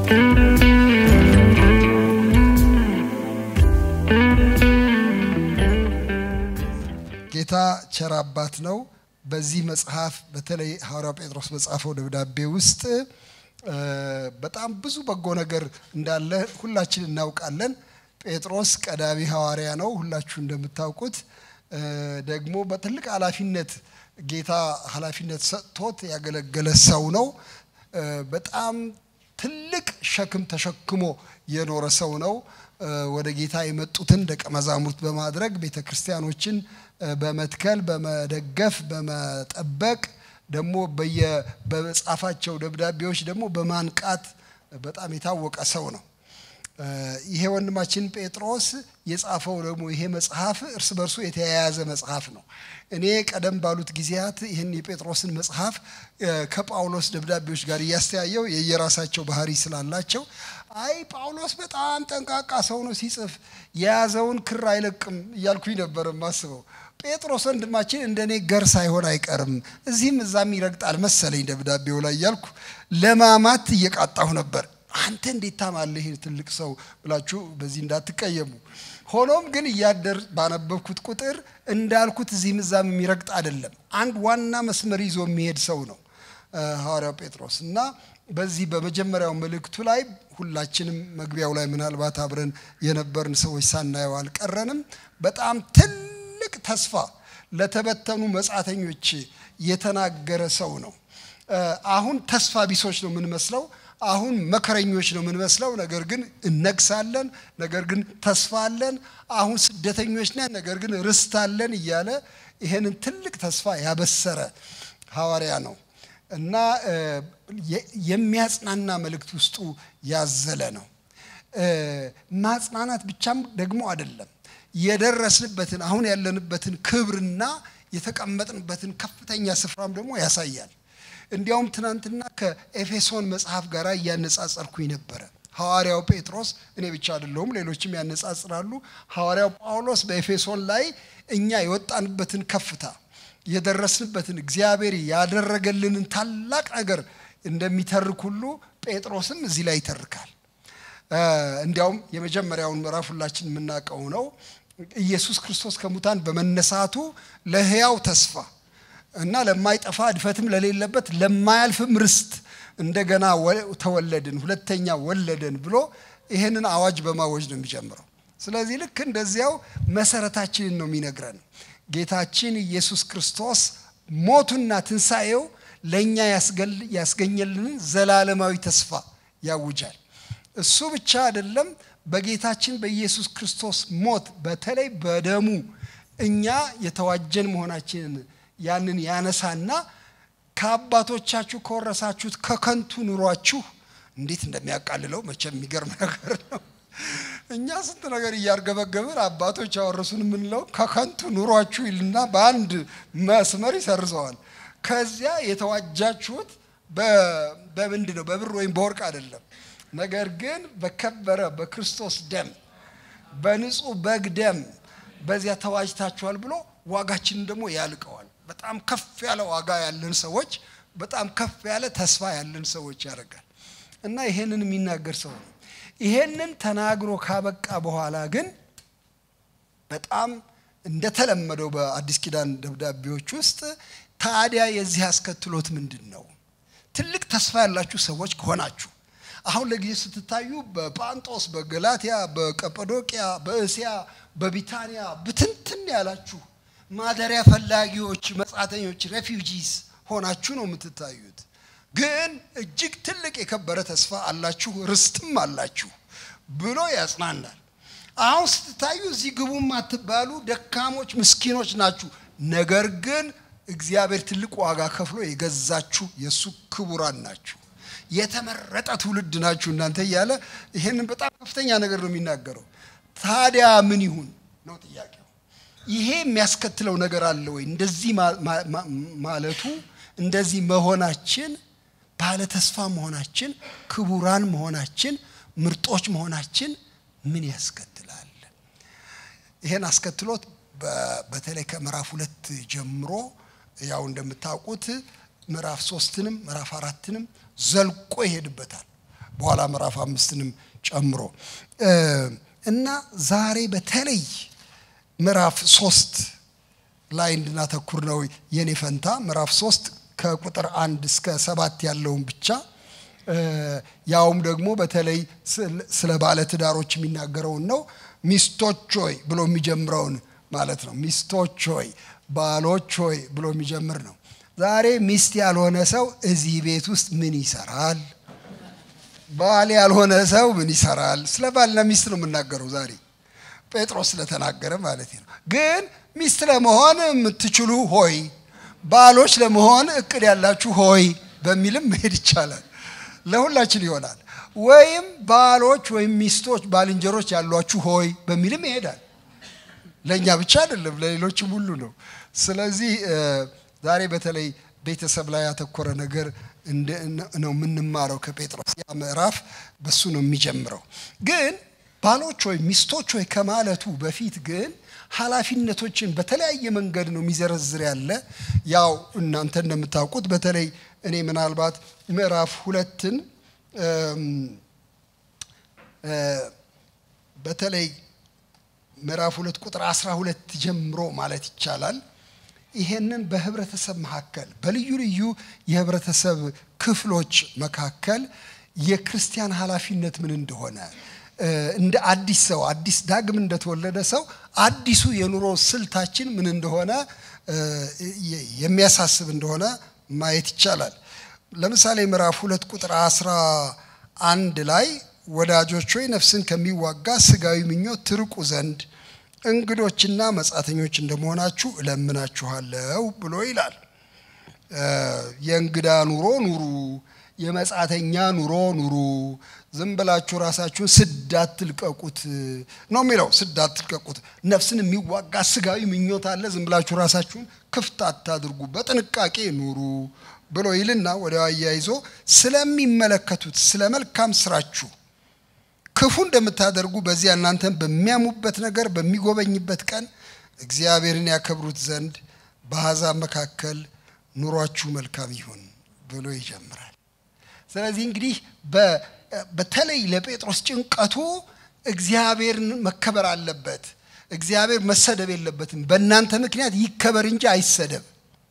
ጌታ ቸር አባት ነው። በዚህ መጽሐፍ በተለይ ሐዋርያው ጴጥሮስ በጻፈው ደብዳቤ ውስጥ በጣም ብዙ በጎ ነገር እንዳለ ሁላችን እናውቃለን። ጴጥሮስ ቀዳሚ ሐዋርያ ነው። ሁላችሁ እንደምታውቁት ደግሞ በትልቅ ኃላፊነት ጌታ ኃላፊነት ሰጥቶት ያገለገለ ሰው ነው። በጣም ትልቅ ሸክም ተሸክሞ የኖረ ሰው ነው። ወደ ጌታ የመጡትን ደቀ መዛሙርት በማድረግ ቤተ ክርስቲያኖችን በመትከል በመደገፍ በመጠበቅ ደግሞ በጻፋቸው ደብዳቤዎች ደግሞ በማንቃት በጣም የታወቀ ሰው ነው። ይሄ ወንድማችን ጴጥሮስ የጻፈው ደግሞ ይሄ መጽሐፍ እርስ በርሱ የተያያዘ መጽሐፍ ነው። እኔ ቀደም ባሉት ጊዜያት ይህን የጴጥሮስን መጽሐፍ ከጳውሎስ ደብዳቤዎች ጋር እያስተያየው የየራሳቸው ባህሪ ስላላቸው አይ ጳውሎስ በጣም ጠንቃቃ ሰው ነው፣ ሲጽፍ የያዘውን ክር አይለቅም እያልኩኝ ነበር የማስበው። ጴጥሮስ ወንድማችን እንደ እኔ ገር ሳይሆን አይቀርም፣ እዚህም እዛም ይረግጣል መሰለኝ ደብዳቤው ላይ እያልኩ ለማማት እየቃጣሁ ነበር። አንተ እንዴት ታማለህ ይህን ትልቅ ሰው ብላችሁ በዚህ እንዳትቀየሙ። ሆኖም ግን እያደር ባነበብኩት ቁጥር እንዳልኩት እዚህም እዛም የሚረግጥ አይደለም። አንድ ዋና መስመር ይዞ የሚሄድ ሰው ነው ሐዋርያው ጴጥሮስ እና በዚህ በመጀመሪያው መልእክቱ ላይ ሁላችንም መግቢያው ላይ ምናልባት አብረን የነበርን ሰዎች ሳናየው አልቀረንም። በጣም ትልቅ ተስፋ ለተበተኑ መጻተኞች የተናገረ ሰው ነው። አሁን ተስፋ ቢሶች ነው የምንመስለው። አሁን መከረኞች ነው የምንመስለው። ነገር ግን እነግሳለን፣ ነገር ግን ተስፋ አለን። አሁን ስደተኞች ነን፣ ነገር ግን ርስት አለን እያለ ይሄንን ትልቅ ተስፋ ያበሰረ ሐዋርያ ነው እና የሚያጽናና መልእክት ውስጡ ያዘለ ነው። ማጽናናት ብቻም ደግሞ አይደለም፣ የደረስንበትን አሁን ያለንበትን ክብርና የተቀመጥንበትን ከፍተኛ ስፍራም ደግሞ ያሳያል። እንዲያውም ትናንትና ከኤፌሶን መጽሐፍ ጋር እያነጻጸርኩኝ ነበረ። ሐዋርያው ጴጥሮስ እኔ ብቻ አይደለሁም፣ ሌሎችም ያነጻጽራሉ። ሐዋርያው ጳውሎስ በኤፌሶን ላይ እኛ የወጣንበትን ከፍታ የደረስንበትን እግዚአብሔር ያደረገልንን ታላቅ ነገር እንደሚተርክ ሁሉ ጴጥሮስም እዚህ ላይ ይተርካል። እንዲያውም የመጀመሪያውን ምዕራፍ ሁላችን የምናውቀው ነው። ኢየሱስ ክርስቶስ ከሙታን በመነሳቱ ለሕያው ተስፋ እና ለማይጠፋ እድፈትም ለሌለበት ለማያልፍም ርስት እንደገና ተወለድን፣ ሁለተኛ ወለደን ብሎ ይህንን አዋጅ በማወጅ ነው የሚጀምረው። ስለዚህ ልክ እንደዚያው መሰረታችንን ነው የሚነግረን። ጌታችን ኢየሱስ ክርስቶስ ሞቱና ትንሣኤው ለእኛ ያስገኘልንን ዘላለማዊ ተስፋ ያውጃል። እሱ ብቻ አይደለም። በጌታችን በኢየሱስ ክርስቶስ ሞት በተለይ በደሙ እኛ የተዋጀን መሆናችንን ያንን ያነሳና ከአባቶቻችሁ ከወረሳችሁት ከከንቱ ኑሯችሁ እንዴት እንደሚያቃልለው መቼም የሚገርም ነገር ነው። እኛ ስንት ነገር እያርገበገብን አባቶች ያወረሱን የምንለው ከከንቱ ኑሯችሁ ይልና በአንድ መስመር ይሰርዘዋል። ከዚያ የተዋጃችሁት በምንድን ነው? በብር ወይም በወርቅ አይደለም። ነገር ግን በከበረ በክርስቶስ ደም በንጹህ በግ ደም በዚያ ተዋጅታችኋል ብሎ ዋጋችንን ደግሞ ያልቀዋል። በጣም ከፍ ያለ ዋጋ ያለን ሰዎች፣ በጣም ከፍ ያለ ተስፋ ያለን ሰዎች ያደርጋል እና ይሄንን የሚናገር ሰው ነው። ይሄንን ተናግሮ ካበቃ በኋላ ግን በጣም እንደተለመደው በአዲስ ኪዳን ደብዳቤዎች ውስጥ ታዲያ የዚህ አስከትሎት ምንድን ነው? ትልቅ ተስፋ ያላችሁ ሰዎች ከሆናችሁ አሁን ለጊዜ ስትታዩ በጳንጦስ፣ በገላትያ፣ በቀጳዶቅያ፣ በእስያ፣ በቢታንያ ብትንትን ያላችሁ ማደሪያ ፈላጊዎች፣ መጻተኞች፣ ሬፊውጂስ ሆናችሁ ነው የምትታዩት። ግን እጅግ ትልቅ የከበረ ተስፋ አላችሁ፣ ርስትም አላችሁ ብሎ ያጽናናል። አሁን ስትታዩ እዚህ ግቡም አትባሉ ደካሞች፣ ምስኪኖች ናችሁ። ነገር ግን እግዚአብሔር ትልቅ ዋጋ ከፍሎ የገዛችሁ የእሱ ክቡራን ናችሁ። የተመረጠ ትውልድ ናችሁ እናንተ እያለ ይሄንን በጣም ከፍተኛ ነገር ነው የሚናገረው። ታዲያ ምን ይሁን ነው ጥያቄው። ይሄ የሚያስከትለው ነገር አለ ወይ? እንደዚህ ማለቱ እንደዚህ መሆናችን ባለ ተስፋ መሆናችን ክቡራን መሆናችን ምርጦች መሆናችን ምን ያስከትላል? ይሄን አስከትሎት በተለይ ከምዕራፍ ሁለት ጀምሮ ያው እንደምታውቁት ምዕራፍ ሶስትንም ምዕራፍ አራትንም ዘልቆ ይሄድበታል። በኋላ ምዕራፍ አምስትንም ጨምሮ እና ዛሬ በተለይ ምዕራፍ ሶስት ላይ እንድናተኩር ነው የኔ ፈንታ። ምዕራፍ ሶስት ከቁጥር አንድ እስከ ሰባት ያለውን ብቻ ያውም ደግሞ በተለይ ስለ ባለ ትዳሮች የሚናገረውን ነው። ሚስቶች ሆይ ብሎ የሚጀምረውን ማለት ነው። ሚስቶች ሆይ፣ ባሎች ሆይ ብሎ የሚጀምር ነው። ዛሬ ሚስት ያልሆነ ሰው እዚህ ቤት ውስጥ ምን ይሰራል? ባል ያልሆነ ሰው ምን ይሰራል? ስለ ባልና ሚስት ነው የምናገረው ዛሬ ጴጥሮስ ስለተናገረ ማለት ነው። ግን ሚስት ለመሆን የምትችሉ ሆይ፣ ባሎች ለመሆን እቅድ ያላችሁ ሆይ በሚልም መሄድ ይቻላል። ለሁላችን ይሆናል። ወይም ባሎች ወይም ሚስቶች ባልንጀሮች ያሏችሁ ሆይ በሚልም ይሄዳል። ለእኛ ብቻ አይደለም፣ ለሌሎችም ሁሉ ነው። ስለዚህ ዛሬ በተለይ ቤተሰብ ላይ ያተኮረ ነገር ነው የምንማረው ከጴጥሮስ። ያ ምዕራፍ በሱ ነው የሚጀምረው። ግን ባሎች ወይ ሚስቶች ወይ ከማለቱ በፊት ግን ኃላፊነቶችን በተለያየ መንገድ ነው የሚዘረዝር ያለ። ያው እናንተ እንደምታውቁት በተለይ እኔ ምናልባት ምዕራፍ ሁለትን በተለይ ምዕራፍ ሁለት ቁጥር አስራ ሁለት ጀምሮ ማለት ይቻላል ይሄንን በህብረተሰብ መካከል በልዩ ልዩ የህብረተሰብ ክፍሎች መካከል የክርስቲያን ኃላፊነት ምን እንደሆነ እንደ አዲስ ሰው አዲስ ዳግም እንደተወለደ ሰው አዲሱ የኑሮ ስልታችን ምን እንደሆነ የሚያሳስብ እንደሆነ ማየት ይቻላል። ለምሳሌ ምዕራፍ ሁለት ቁጥር አስራ አንድ ላይ ወዳጆች ሆይ ነፍስን ከሚዋጋ ስጋዊ ምኞት ትርቁ ዘንድ እንግዶችና መጻተኞች እንደመሆናችሁ እለምናችኋለሁ ብሎ ይላል። የእንግዳ ኑሮ ኑሩ፣ የመጻተኛ ኑሮ ኑሩ፣ ዝም ብላችሁ ራሳችሁን ስድ አትልቀቁት ነው የሚለው። ስድ አትልቀቁት። ነፍስን የሚዋጋ ስጋዊ ምኞት አለ። ዝም ብላችሁ ራሳችሁን ክፍት አታድርጉ፣ በጥንቃቄ ኑሩ ብሎ ይልና ወዲያው አያይዞ ስለሚመለከቱት ስለ መልካም ስራችሁ ክፉ እንደምታደርጉ በዚያ እናንተን በሚያሙበት ነገር በሚጎበኝበት ቀን እግዚአብሔርን ያከብሩት ዘንድ በአሕዛብ መካከል ኑሯችሁ መልካም ይሁን ብሎ ይጀምራል። ስለዚህ እንግዲህ በተለይ ለጴጥሮስ ጭንቀቱ እግዚአብሔርን መከበር አለበት። እግዚአብሔር መሰደብ የለበትም። በእናንተ ምክንያት ይከበር እንጂ አይሰደብ።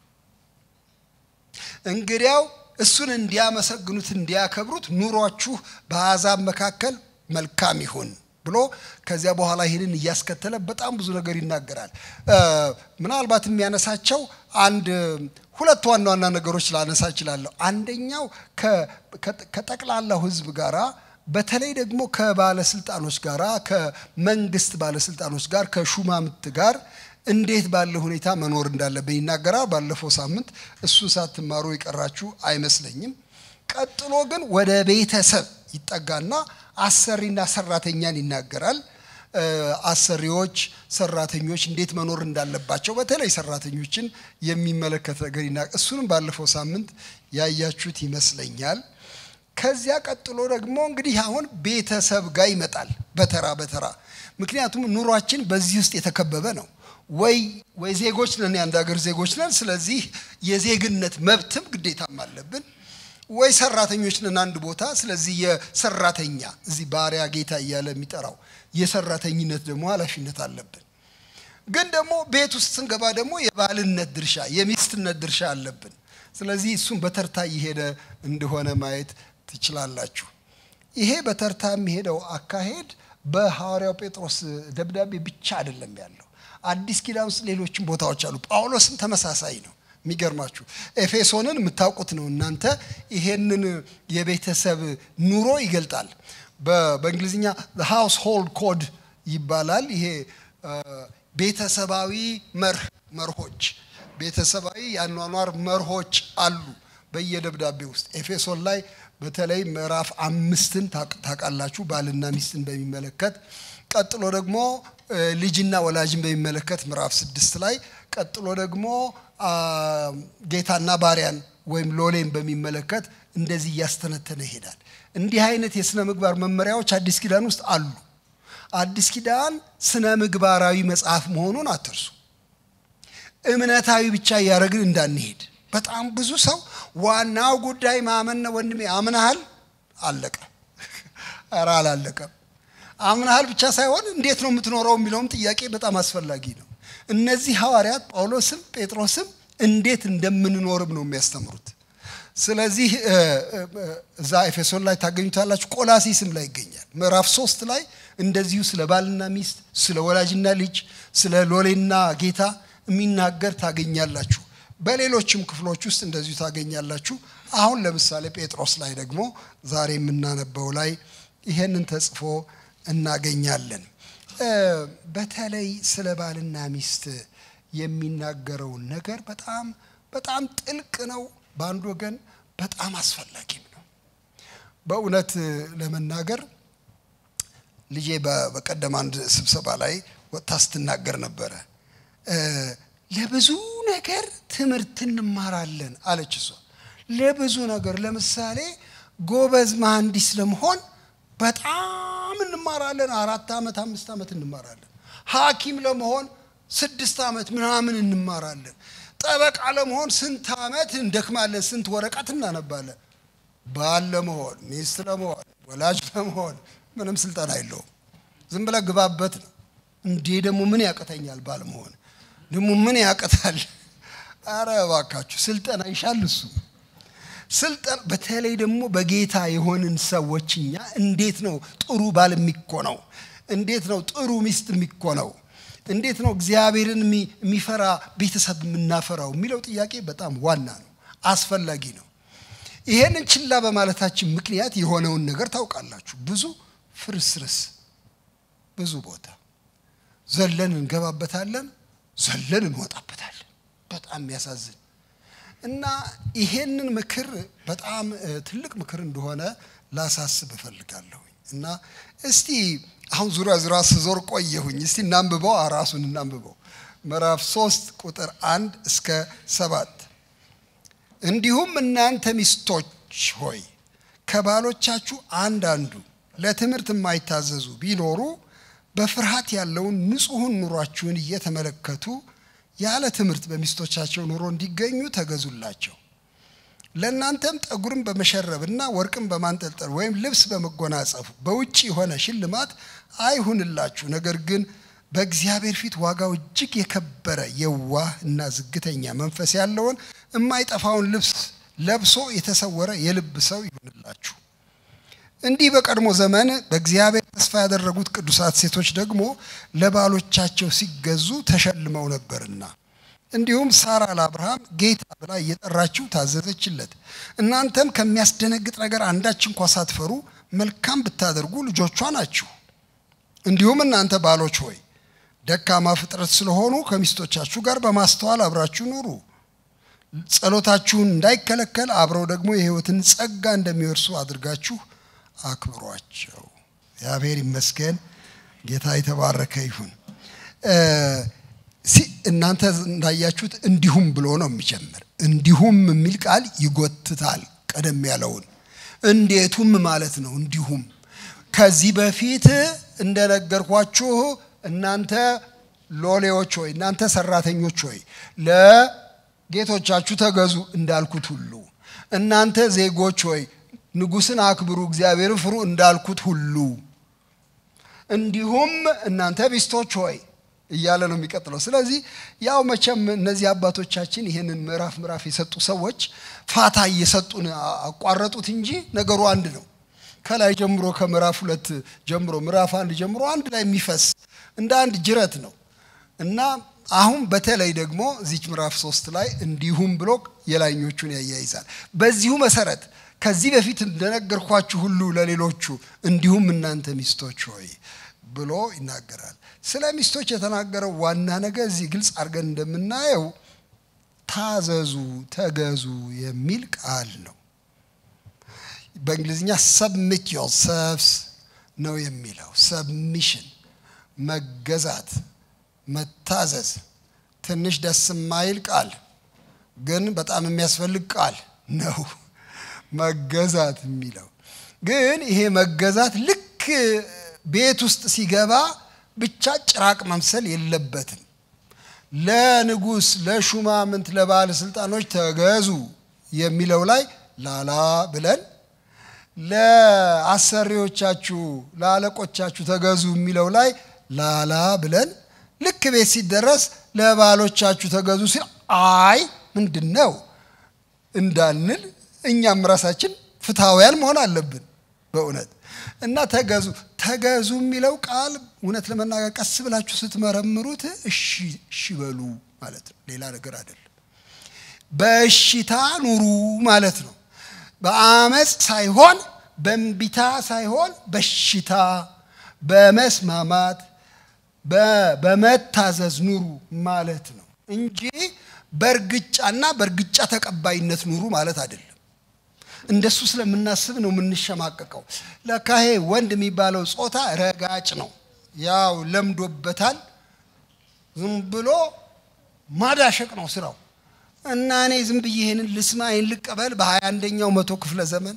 እንግዲያው እሱን እንዲያመሰግኑት እንዲያከብሩት ኑሯችሁ በአሕዛብ መካከል መልካም ይሁን ብሎ ከዚያ በኋላ ይህንን እያስከተለ በጣም ብዙ ነገር ይናገራል። ምናልባት የሚያነሳቸው አንድ ሁለት ዋና ዋና ነገሮች ላነሳ እችላለሁ። አንደኛው ከጠቅላላው ሕዝብ ጋራ በተለይ ደግሞ ከባለስልጣኖች ጋራ ከመንግስት ባለስልጣኖች ጋር ከሹማምት ጋር እንዴት ባለ ሁኔታ መኖር እንዳለብን ይናገራል። ባለፈው ሳምንት እሱን ሳትማሩ የቀራችሁ አይመስለኝም። ቀጥሎ ግን ወደ ቤተሰብ ይጠጋና አሰሪና ሰራተኛን ይናገራል። አሰሪዎች፣ ሰራተኞች እንዴት መኖር እንዳለባቸው በተለይ ሰራተኞችን የሚመለከት ነገር ይናገር። እሱንም ባለፈው ሳምንት ያያችሁት ይመስለኛል። ከዚያ ቀጥሎ ደግሞ እንግዲህ አሁን ቤተሰብ ጋር ይመጣል በተራ በተራ ምክንያቱም ኑሯችን በዚህ ውስጥ የተከበበ ነው። ወይ ወይ ዜጎች ነን፣ የአንድ ሀገር ዜጎች ነን። ስለዚህ የዜግነት መብትም ግዴታም አለብን። ወይ ሰራተኞች ነን አንድ ቦታ። ስለዚህ የሰራተኛ እዚህ ባሪያ ጌታ እያለ የሚጠራው የሰራተኝነት ደግሞ ኃላፊነት አለብን። ግን ደግሞ ቤት ውስጥ ስንገባ ደግሞ የባልነት ድርሻ የሚስትነት ድርሻ አለብን። ስለዚህ እሱም በተርታ እየሄደ እንደሆነ ማየት ትችላላችሁ። ይሄ በተርታ የሚሄደው አካሄድ በሐዋርያው ጴጥሮስ ደብዳቤ ብቻ አይደለም ያለው አዲስ ኪዳን ውስጥ ሌሎችም ቦታዎች አሉ። ጳውሎስም ተመሳሳይ ነው። የሚገርማችሁ ኤፌሶንን የምታውቁት ነው እናንተ። ይሄንን የቤተሰብ ኑሮ ይገልጣል። በእንግሊዝኛ ሃውስ ሆልድ ኮድ ይባላል። ይሄ ቤተሰባዊ መርህ መርሆች ቤተሰባዊ የአኗኗር መርሆች አሉ በየደብዳቤ ውስጥ ኤፌሶን ላይ በተለይ ምዕራፍ አምስትን ታውቃላችሁ፣ ባልና ሚስትን በሚመለከት ቀጥሎ ደግሞ ልጅና ወላጅን በሚመለከት ምዕራፍ ስድስት ላይ ቀጥሎ ደግሞ ጌታና ባሪያን ወይም ሎሌን በሚመለከት እንደዚህ እያስተነተነ ይሄዳል። እንዲህ አይነት የሥነ ምግባር መመሪያዎች አዲስ ኪዳን ውስጥ አሉ። አዲስ ኪዳን ስነ ምግባራዊ መጽሐፍ መሆኑን አትርሱ። እምነታዊ ብቻ እያደረግን እንዳንሄድ። በጣም ብዙ ሰው ዋናው ጉዳይ ማመን ነው። ወንድሜ አምናሃል፣ አለቀ። ኧረ አላለቀም። አምናሃል ብቻ ሳይሆን እንዴት ነው የምትኖረው የሚለውም ጥያቄ በጣም አስፈላጊ ነው። እነዚህ ሐዋርያት ጳውሎስም ጴጥሮስም እንዴት እንደምንኖርም ነው የሚያስተምሩት። ስለዚህ እዛ ኤፌሶን ላይ ታገኙታላችሁ። ቆላሲስም ላይ ይገኛል። ምዕራፍ ሶስት ላይ እንደዚሁ ስለ ባልና ሚስት፣ ስለ ወላጅና ልጅ፣ ስለ ሎሌና ጌታ የሚናገር ታገኛላችሁ። በሌሎችም ክፍሎች ውስጥ እንደዚሁ ታገኛላችሁ። አሁን ለምሳሌ ጴጥሮስ ላይ ደግሞ ዛሬ የምናነበው ላይ ይሄንን ተጽፎ እናገኛለን። በተለይ ስለ ባልና ሚስት የሚናገረውን ነገር በጣም በጣም ጥልቅ ነው። በአንድ ወገን በጣም አስፈላጊም ነው። በእውነት ለመናገር ልጄ በቀደም አንድ ስብሰባ ላይ ወጥታ ስትናገር ነበረ። ለብዙ ነገር ትምህርት እንማራለን አለች እሷ። ለብዙ ነገር ለምሳሌ ጎበዝ መሐንዲስ ለመሆን በጣም እንማራለን። አራት ዓመት አምስት ዓመት እንማራለን። ሐኪም ለመሆን ስድስት ዓመት ምናምን እንማራለን። ጠበቃ ለመሆን ስንት ዓመት እንደክማለን፣ ስንት ወረቀት እናነባለን። ባል ለመሆን ሚስት ለመሆን ወላጅ ለመሆን ምንም ስልጠና የለውም። ዝም ብለህ ግባበት ነው። እንዴ ደግሞ ምን ያቅተኛል? ባል መሆን ደግሞ ምን ያቅታል? አረ እባካችሁ ስልጠና ይሻል እሱ ስልጠና በተለይ ደግሞ በጌታ የሆንን ሰዎች እኛ እንዴት ነው ጥሩ ባል የሚኮነው? እንዴት ነው ጥሩ ሚስት የሚኮነው? እንዴት ነው እግዚአብሔርን የሚፈራ ቤተሰብ የምናፈራው የሚለው ጥያቄ በጣም ዋና ነው፣ አስፈላጊ ነው። ይሄንን ችላ በማለታችን ምክንያት የሆነውን ነገር ታውቃላችሁ። ብዙ ፍርስርስ፣ ብዙ ቦታ ዘለን እንገባበታለን፣ ዘለን እንወጣበታለን። በጣም የሚያሳዝን እና ይሄንን ምክር በጣም ትልቅ ምክር እንደሆነ ላሳስብ እፈልጋለሁ። እና እስቲ አሁን ዙሪያ ዙሪያ ስዞር ቆየሁኝ። እስቲ እናንብበው፣ ራሱን እናንብበው። ምዕራፍ ሶስት ቁጥር አንድ እስከ ሰባት እንዲሁም እናንተ ሚስቶች ሆይ ከባሎቻችሁ አንዳንዱ ለትምህርት የማይታዘዙ ቢኖሩ በፍርሃት ያለውን ንጹሑን ኑሯችሁን እየተመለከቱ ያለ ትምህርት በሚስቶቻቸው ኑሮ እንዲገኙ ተገዙላቸው። ለእናንተም ጠጉርን በመሸረብና ወርቅን በማንጠልጠል ወይም ልብስ በመጎናጸፍ በውጭ የሆነ ሽልማት አይሁንላችሁ። ነገር ግን በእግዚአብሔር ፊት ዋጋው እጅግ የከበረ የዋህ እና ዝግተኛ መንፈስ ያለውን የማይጠፋውን ልብስ ለብሶ የተሰወረ የልብ ሰው ይሁንላችሁ። እንዲህ በቀድሞ ዘመን በእግዚአብሔር ተስፋ ያደረጉት ቅዱሳት ሴቶች ደግሞ ለባሎቻቸው ሲገዙ ተሸልመው ነበርና እንዲሁም ሳራ ለአብርሃም ጌታ ብላ እየጠራችው ታዘዘችለት። እናንተም ከሚያስደነግጥ ነገር አንዳች እንኳ ሳትፈሩ መልካም ብታደርጉ ልጆቿ ናችሁ። እንዲሁም እናንተ ባሎች ሆይ ደካማ ፍጥረት ስለሆኑ ከሚስቶቻችሁ ጋር በማስተዋል አብራችሁ ኑሩ። ጸሎታችሁን እንዳይከለከል አብረው ደግሞ የሕይወትን ጸጋ እንደሚወርሱ አድርጋችሁ አክብሯቸው። እግዚአብሔር ይመስገን። ጌታ የተባረከ ይሁን። እናንተ እንዳያችሁት እንዲሁም ብሎ ነው የሚጀምር። እንዲሁም የሚል ቃል ይጎትታል ቀደም ያለውን። እንዴቱም ማለት ነው። እንዲሁም ከዚህ በፊት እንደነገርኳችሁ እናንተ ሎሌዎች ሆይ፣ እናንተ ሰራተኞች ሆይ ለጌቶቻችሁ ተገዙ እንዳልኩት ሁሉ እናንተ ዜጎች ሆይ ንጉሥን አክብሩ፣ እግዚአብሔርን ፍሩ እንዳልኩት ሁሉ እንዲሁም እናንተ ሚስቶች ሆይ እያለ ነው የሚቀጥለው። ስለዚህ ያው መቼም እነዚህ አባቶቻችን ይህንን ምዕራፍ ምዕራፍ የሰጡ ሰዎች ፋታ እየሰጡን አቋረጡት እንጂ ነገሩ አንድ ነው። ከላይ ጀምሮ ከምዕራፍ ሁለት ጀምሮ ምዕራፍ አንድ ጀምሮ አንድ ላይ የሚፈስ እንደ አንድ ጅረት ነው እና አሁን በተለይ ደግሞ እዚች ምዕራፍ ሶስት ላይ እንዲሁም ብሎ የላይኞቹን ያያይዛል። በዚሁ መሰረት ከዚህ በፊት እንደነገርኳችሁ ሁሉ ለሌሎቹ እንዲሁም እናንተ ሚስቶች ሆይ ብሎ ይናገራል። ስለ ሚስቶች የተናገረው ዋና ነገር እዚህ ግልጽ አድርገን እንደምናየው ታዘዙ፣ ተገዙ የሚል ቃል ነው። በእንግሊዝኛ ሰብሚት ዮርሰልቭስ ነው የሚለው። ሰብሚሽን መገዛት፣ መታዘዝ ትንሽ ደስ የማይል ቃል ግን በጣም የሚያስፈልግ ቃል ነው። መገዛት የሚለው ግን ይሄ መገዛት ልክ ቤት ውስጥ ሲገባ ብቻ ጭራቅ መምሰል የለበትም። ለንጉሥ፣ ለሹማምንት፣ ለባለስልጣኖች ተገዙ የሚለው ላይ ላላ ብለን ለአሰሪዎቻችሁ ለአለቆቻችሁ ተገዙ የሚለው ላይ ላላ ብለን ልክ ቤት ሲደረስ ለባሎቻችሁ ተገዙ ሲል አይ ምንድን ነው እንዳንል እኛም ራሳችን ፍትሐውያን መሆን አለብን በእውነት እና ተገዙ ተገዙ የሚለው ቃል እውነት ለመናገር ቀስ ብላችሁ ስትመረምሩት እሺ እሺ በሉ ማለት ነው ሌላ ነገር አይደለም በእሽታ ኑሩ ማለት ነው በአመፅ ሳይሆን በእንቢታ ሳይሆን በሽታ በመስማማት በመታዘዝ ኑሩ ማለት ነው እንጂ በእርግጫና በእርግጫ ተቀባይነት ኑሩ ማለት አይደለም እንደሱ ስለምናስብ ነው የምንሸማቀቀው ለካሄ ወንድ የሚባለው ጾታ ረጋጭ ነው ያው ለምዶበታል ዝም ብሎ ማዳሸቅ ነው ስራው እና እኔ ዝም ብዬ ይህንን ልስማ ይህን ልቀበል በሀያ አንደኛው መቶ ክፍለ ዘመን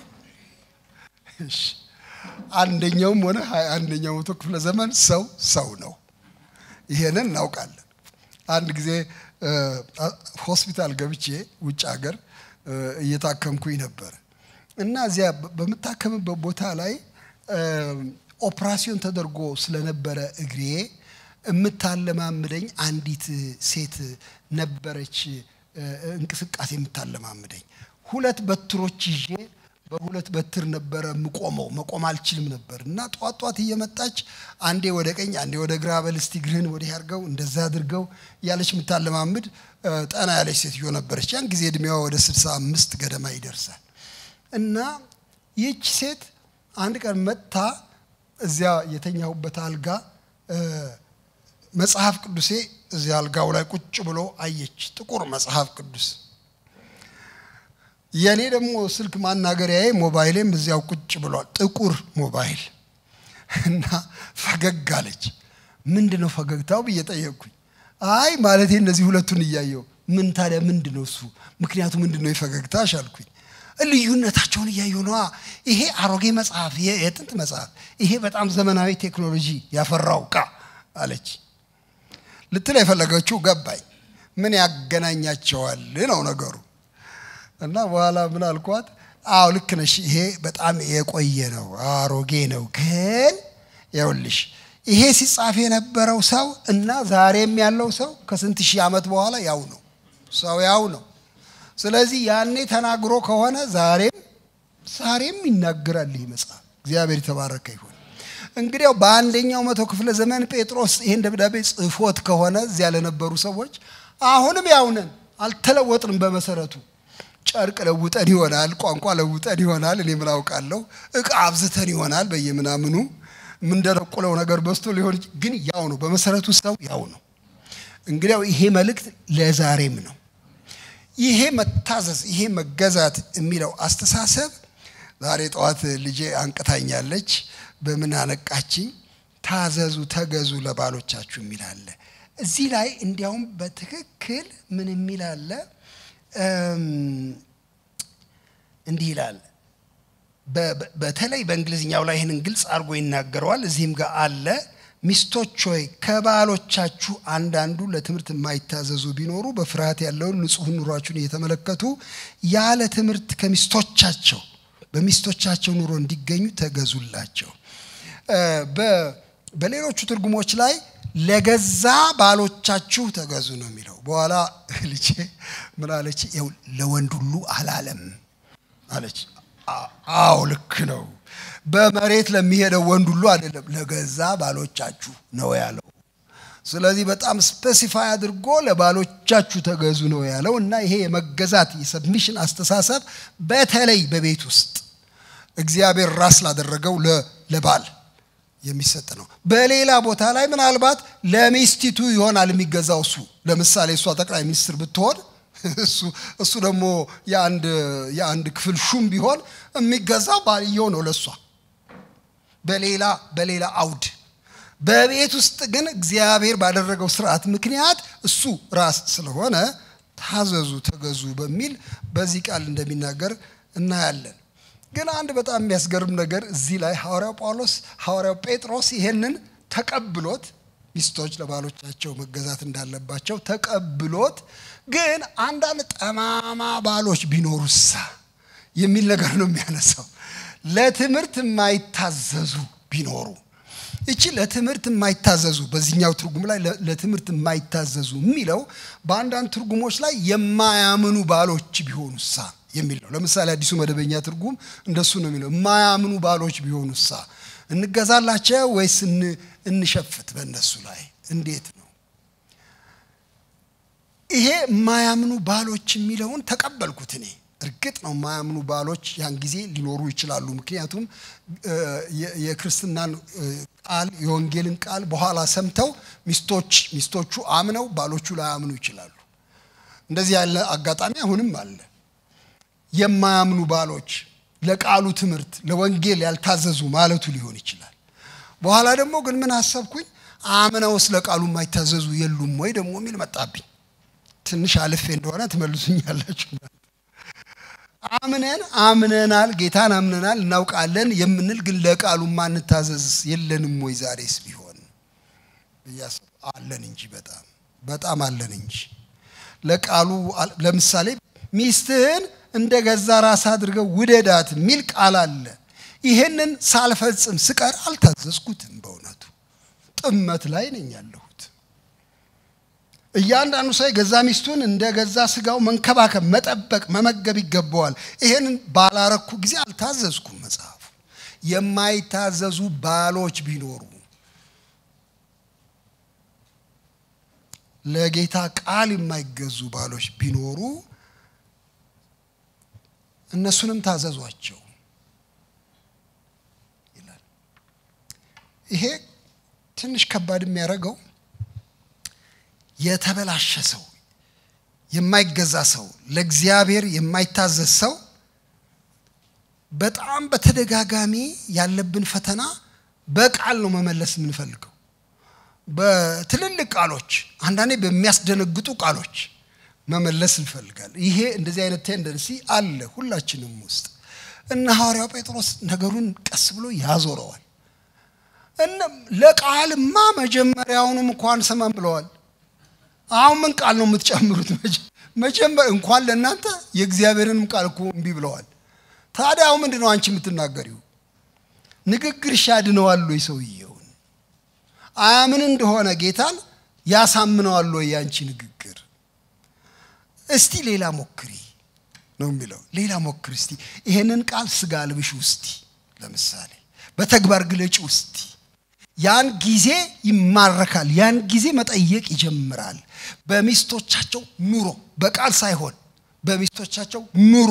አንደኛውም ሆነ ሀያ አንደኛው መቶ ክፍለ ዘመን ሰው ሰው ነው ይሄንን እናውቃለን አንድ ጊዜ ሆስፒታል ገብቼ ውጭ ሀገር እየታከምኩኝ ነበር እና እዚያ በምታከምበት ቦታ ላይ ኦፕራሲዮን ተደርጎ ስለነበረ እግሬ የምታለማምደኝ አንዲት ሴት ነበረች እንቅስቃሴ የምታለማምደኝ ሁለት በትሮች ይዤ በሁለት በትር ነበረ የምቆመው መቆም አልችልም ነበር እና ጧት ጧት እየመጣች አንዴ ወደ ቀኝ አንዴ ወደ ግራ በል እስቲ እግርህን ወዲህ አድርገው እንደዛ አድርገው ያለች የምታለማምድ ጠና ያለች ሴትዮ ነበረች ያን ጊዜ እድሜዋ ወደ ስልሳ አምስት ገደማ ይደርሳል እና ይህች ሴት አንድ ቀን መጥታ እዚያ የተኛሁበት አልጋ መጽሐፍ ቅዱሴ እዚያ አልጋው ላይ ቁጭ ብሎ አየች ጥቁር መጽሐፍ ቅዱስ የእኔ ደግሞ ስልክ ማናገሪያዬ ሞባይሌም እዚያው ቁጭ ብሏል ጥቁር ሞባይል እና ፈገግ አለች ምንድን ነው ፈገግታው ብዬ ጠየቅኩኝ አይ ማለቴ እነዚህ ሁለቱን እያየው ምን ታዲያ ምንድን ነው እሱ ምክንያቱ ምንድን ነው የፈገግታሽ አልኩኝ ልዩነታቸውን እያየሁ ነዋ ይሄ አሮጌ መጽሐፍ የጥንት መጽሐፍ ይሄ በጣም ዘመናዊ ቴክኖሎጂ ያፈራው ቃ አለች ልትል የፈለገችው ገባኝ ምን ያገናኛቸዋል ነው ነገሩ እና በኋላ ምን አልኳት አዎ ልክ ነሽ ይሄ በጣም የቆየ ነው አሮጌ ነው ግን ይኸውልሽ ይሄ ሲጻፍ የነበረው ሰው እና ዛሬም ያለው ሰው ከስንት ሺህ ዓመት በኋላ ያው ነው ሰው ያው ነው ስለዚህ ያኔ ተናግሮ ከሆነ ዛሬም ዛሬም ይናገራል ይህ መጽሐፍ እግዚአብሔር የተባረከ ይሁን እንግዲያው በአንደኛው መቶ ክፍለ ዘመን ጴጥሮስ ይህን ደብዳቤ ጽፎት ከሆነ እዚያ ለነበሩ ሰዎች አሁንም ያውነን አልተለወጥንም በመሰረቱ ጨርቅ ለውጠን ይሆናል ቋንቋ ለውጠን ይሆናል እኔ ምን አውቃለሁ እቃ አብዝተን ይሆናል በየምናምኑ የምንደረቁለው ነገር በስቶ ሊሆን ግን ያው ነው በመሰረቱ ሰው ያው ነው እንግዲያው ይሄ መልእክት ለዛሬም ነው ይሄ መታዘዝ ይሄ መገዛት የሚለው አስተሳሰብ ዛሬ ጠዋት ልጄ አንቅታኛለች በምን አነቃችኝ ታዘዙ ተገዙ ለባሎቻችሁ የሚል አለ እዚህ ላይ እንዲያውም በትክክል ምን የሚል አለ እንዲህ ይላል በተለይ በእንግሊዝኛው ላይ ይህንን ግልጽ አድርጎ ይናገረዋል እዚህም ጋር አለ ሚስቶች ሆይ ከባሎቻችሁ አንዳንዱ ለትምህርት የማይታዘዙ ቢኖሩ በፍርሃት ያለውን ንጹህ ኑሯችሁን እየተመለከቱ ያለ ትምህርት ከሚስቶቻቸው በሚስቶቻቸው ኑሮ እንዲገኙ ተገዙላቸው በሌሎቹ ትርጉሞች ላይ ለገዛ ባሎቻችሁ ተገዙ ነው የሚለው በኋላ ልጄ ምን አለች ው ለወንድ ሁሉ አላለም አለች አዎ ልክ ነው በመሬት ለሚሄደው ወንድ ሁሉ አይደለም ለገዛ ባሎቻችሁ ነው ያለው ስለዚህ በጣም ስፔሲፋይ አድርጎ ለባሎቻችሁ ተገዙ ነው ያለው እና ይሄ የመገዛት የሰብሚሽን አስተሳሰብ በተለይ በቤት ውስጥ እግዚአብሔር ራስ ላደረገው ለባል የሚሰጥ ነው በሌላ ቦታ ላይ ምናልባት ለሚስቲቱ ይሆናል የሚገዛው እሱ ለምሳሌ እሷ ጠቅላይ ሚኒስትር ብትሆን እሱ ደግሞ የአንድ ክፍል ሹም ቢሆን የሚገዛው ባልየው ነው ለእሷ በሌላ በሌላ አውድ በቤት ውስጥ ግን እግዚአብሔር ባደረገው ስርዓት ምክንያት እሱ ራስ ስለሆነ ታዘዙ ተገዙ በሚል በዚህ ቃል እንደሚናገር እናያለን ግን አንድ በጣም የሚያስገርም ነገር እዚህ ላይ ሐዋርያው ጳውሎስ ሐዋርያው ጴጥሮስ ይሄንን ተቀብሎት ሚስቶች ለባሎቻቸው መገዛት እንዳለባቸው ተቀብሎት ግን አንዳንድ ጠማማ ባሎች ቢኖሩሳ የሚል ነገር ነው የሚያነሳው ለትምህርት የማይታዘዙ ቢኖሩ እቺ ለትምህርት የማይታዘዙ በዚህኛው ትርጉም ላይ ለትምህርት የማይታዘዙ የሚለው በአንዳንድ ትርጉሞች ላይ የማያምኑ ባሎች ቢሆኑሳ የሚል ነው። ለምሳሌ አዲሱ መደበኛ ትርጉም እንደሱ ነው የሚለው። የማያምኑ ባሎች ቢሆኑሳ እንገዛላቸው ወይስ እንሸፍት በእነሱ ላይ እንዴት ነው? ይሄ የማያምኑ ባሎች የሚለውን ተቀበልኩት እኔ። እርግጥ ነው የማያምኑ ባሎች ያን ጊዜ ሊኖሩ ይችላሉ። ምክንያቱም የክርስትናን ቃል የወንጌልን ቃል በኋላ ሰምተው ሚስቶች ሚስቶቹ አምነው ባሎቹ ላያምኑ ይችላሉ። እንደዚህ ያለ አጋጣሚ አሁንም አለ። የማያምኑ ባሎች ለቃሉ ትምህርት ለወንጌል ያልታዘዙ ማለቱ ሊሆን ይችላል። በኋላ ደግሞ ግን ምን አሰብኩኝ፣ አምነውስ ለቃሉ የማይታዘዙ የሉም ወይ ደግሞ የሚል መጣብኝ። ትንሽ አልፌ እንደሆነ ትመልሱኛላችሁ። አምነን አምነናል ጌታን አምነናል እናውቃለን የምንል ግን ለቃሉ ማንታዘዝ የለንም ወይ ዛሬስ ቢሆን አለን እንጂ በጣም በጣም አለን እንጂ ለቃሉ ለምሳሌ ሚስትህን እንደ ገዛ ራስ አድርገው ውደዳት የሚል ቃል አለ ይሄንን ሳልፈጽም ስቀር አልታዘዝኩትም በእውነቱ ጥመት ላይ ነኝ ያለሁት እያንዳንዱ ሰው የገዛ ሚስቱን እንደ ገዛ ስጋው መንከባከብ፣ መጠበቅ፣ መመገብ ይገባዋል። ይሄንን ባላረኩ ጊዜ አልታዘዝኩም። መጽሐፉ የማይታዘዙ ባሎች ቢኖሩ ለጌታ ቃል የማይገዙ ባሎች ቢኖሩ እነሱንም ታዘዟቸው ይላል። ይሄ ትንሽ ከባድ የሚያደርገው የተበላሸ ሰው የማይገዛ ሰው ለእግዚአብሔር የማይታዘዝ ሰው በጣም በተደጋጋሚ ያለብን ፈተና በቃል ነው መመለስ የምንፈልገው። በትልልቅ ቃሎች፣ አንዳንዴ በሚያስደነግጡ ቃሎች መመለስ እንፈልጋለን። ይሄ እንደዚህ አይነት ቴንደንሲ አለ ሁላችንም ውስጥ እና ሐዋርያው ጴጥሮስ ነገሩን ቀስ ብሎ ያዞረዋል። ለቃልማ መጀመሪያውንም እንኳን ሰማን ብለዋል። አሁን ምን ቃል ነው የምትጨምሩት? መጀመር እንኳን ለእናንተ የእግዚአብሔርንም ቃል እኮ እምቢ ብለዋል። ታዲያ አሁን ምንድን ነው አንቺ የምትናገሪው? ንግግርሽ ያድነዋል ወይ ሰውየውን? አያምን እንደሆነ ጌታን ያሳምነዋል ወይ ያንቺ ንግግር? እስቲ ሌላ ሞክሪ ነው የሚለው። ሌላ ሞክሪ እስቲ ይሄንን ቃል ስጋ ልብሽ ውስቲ፣ ለምሳሌ በተግባር ግለጭ ውስቲ ያን ጊዜ ይማረካል። ያን ጊዜ መጠየቅ ይጀምራል። በሚስቶቻቸው ኑሮ በቃል ሳይሆን በሚስቶቻቸው ኑሮ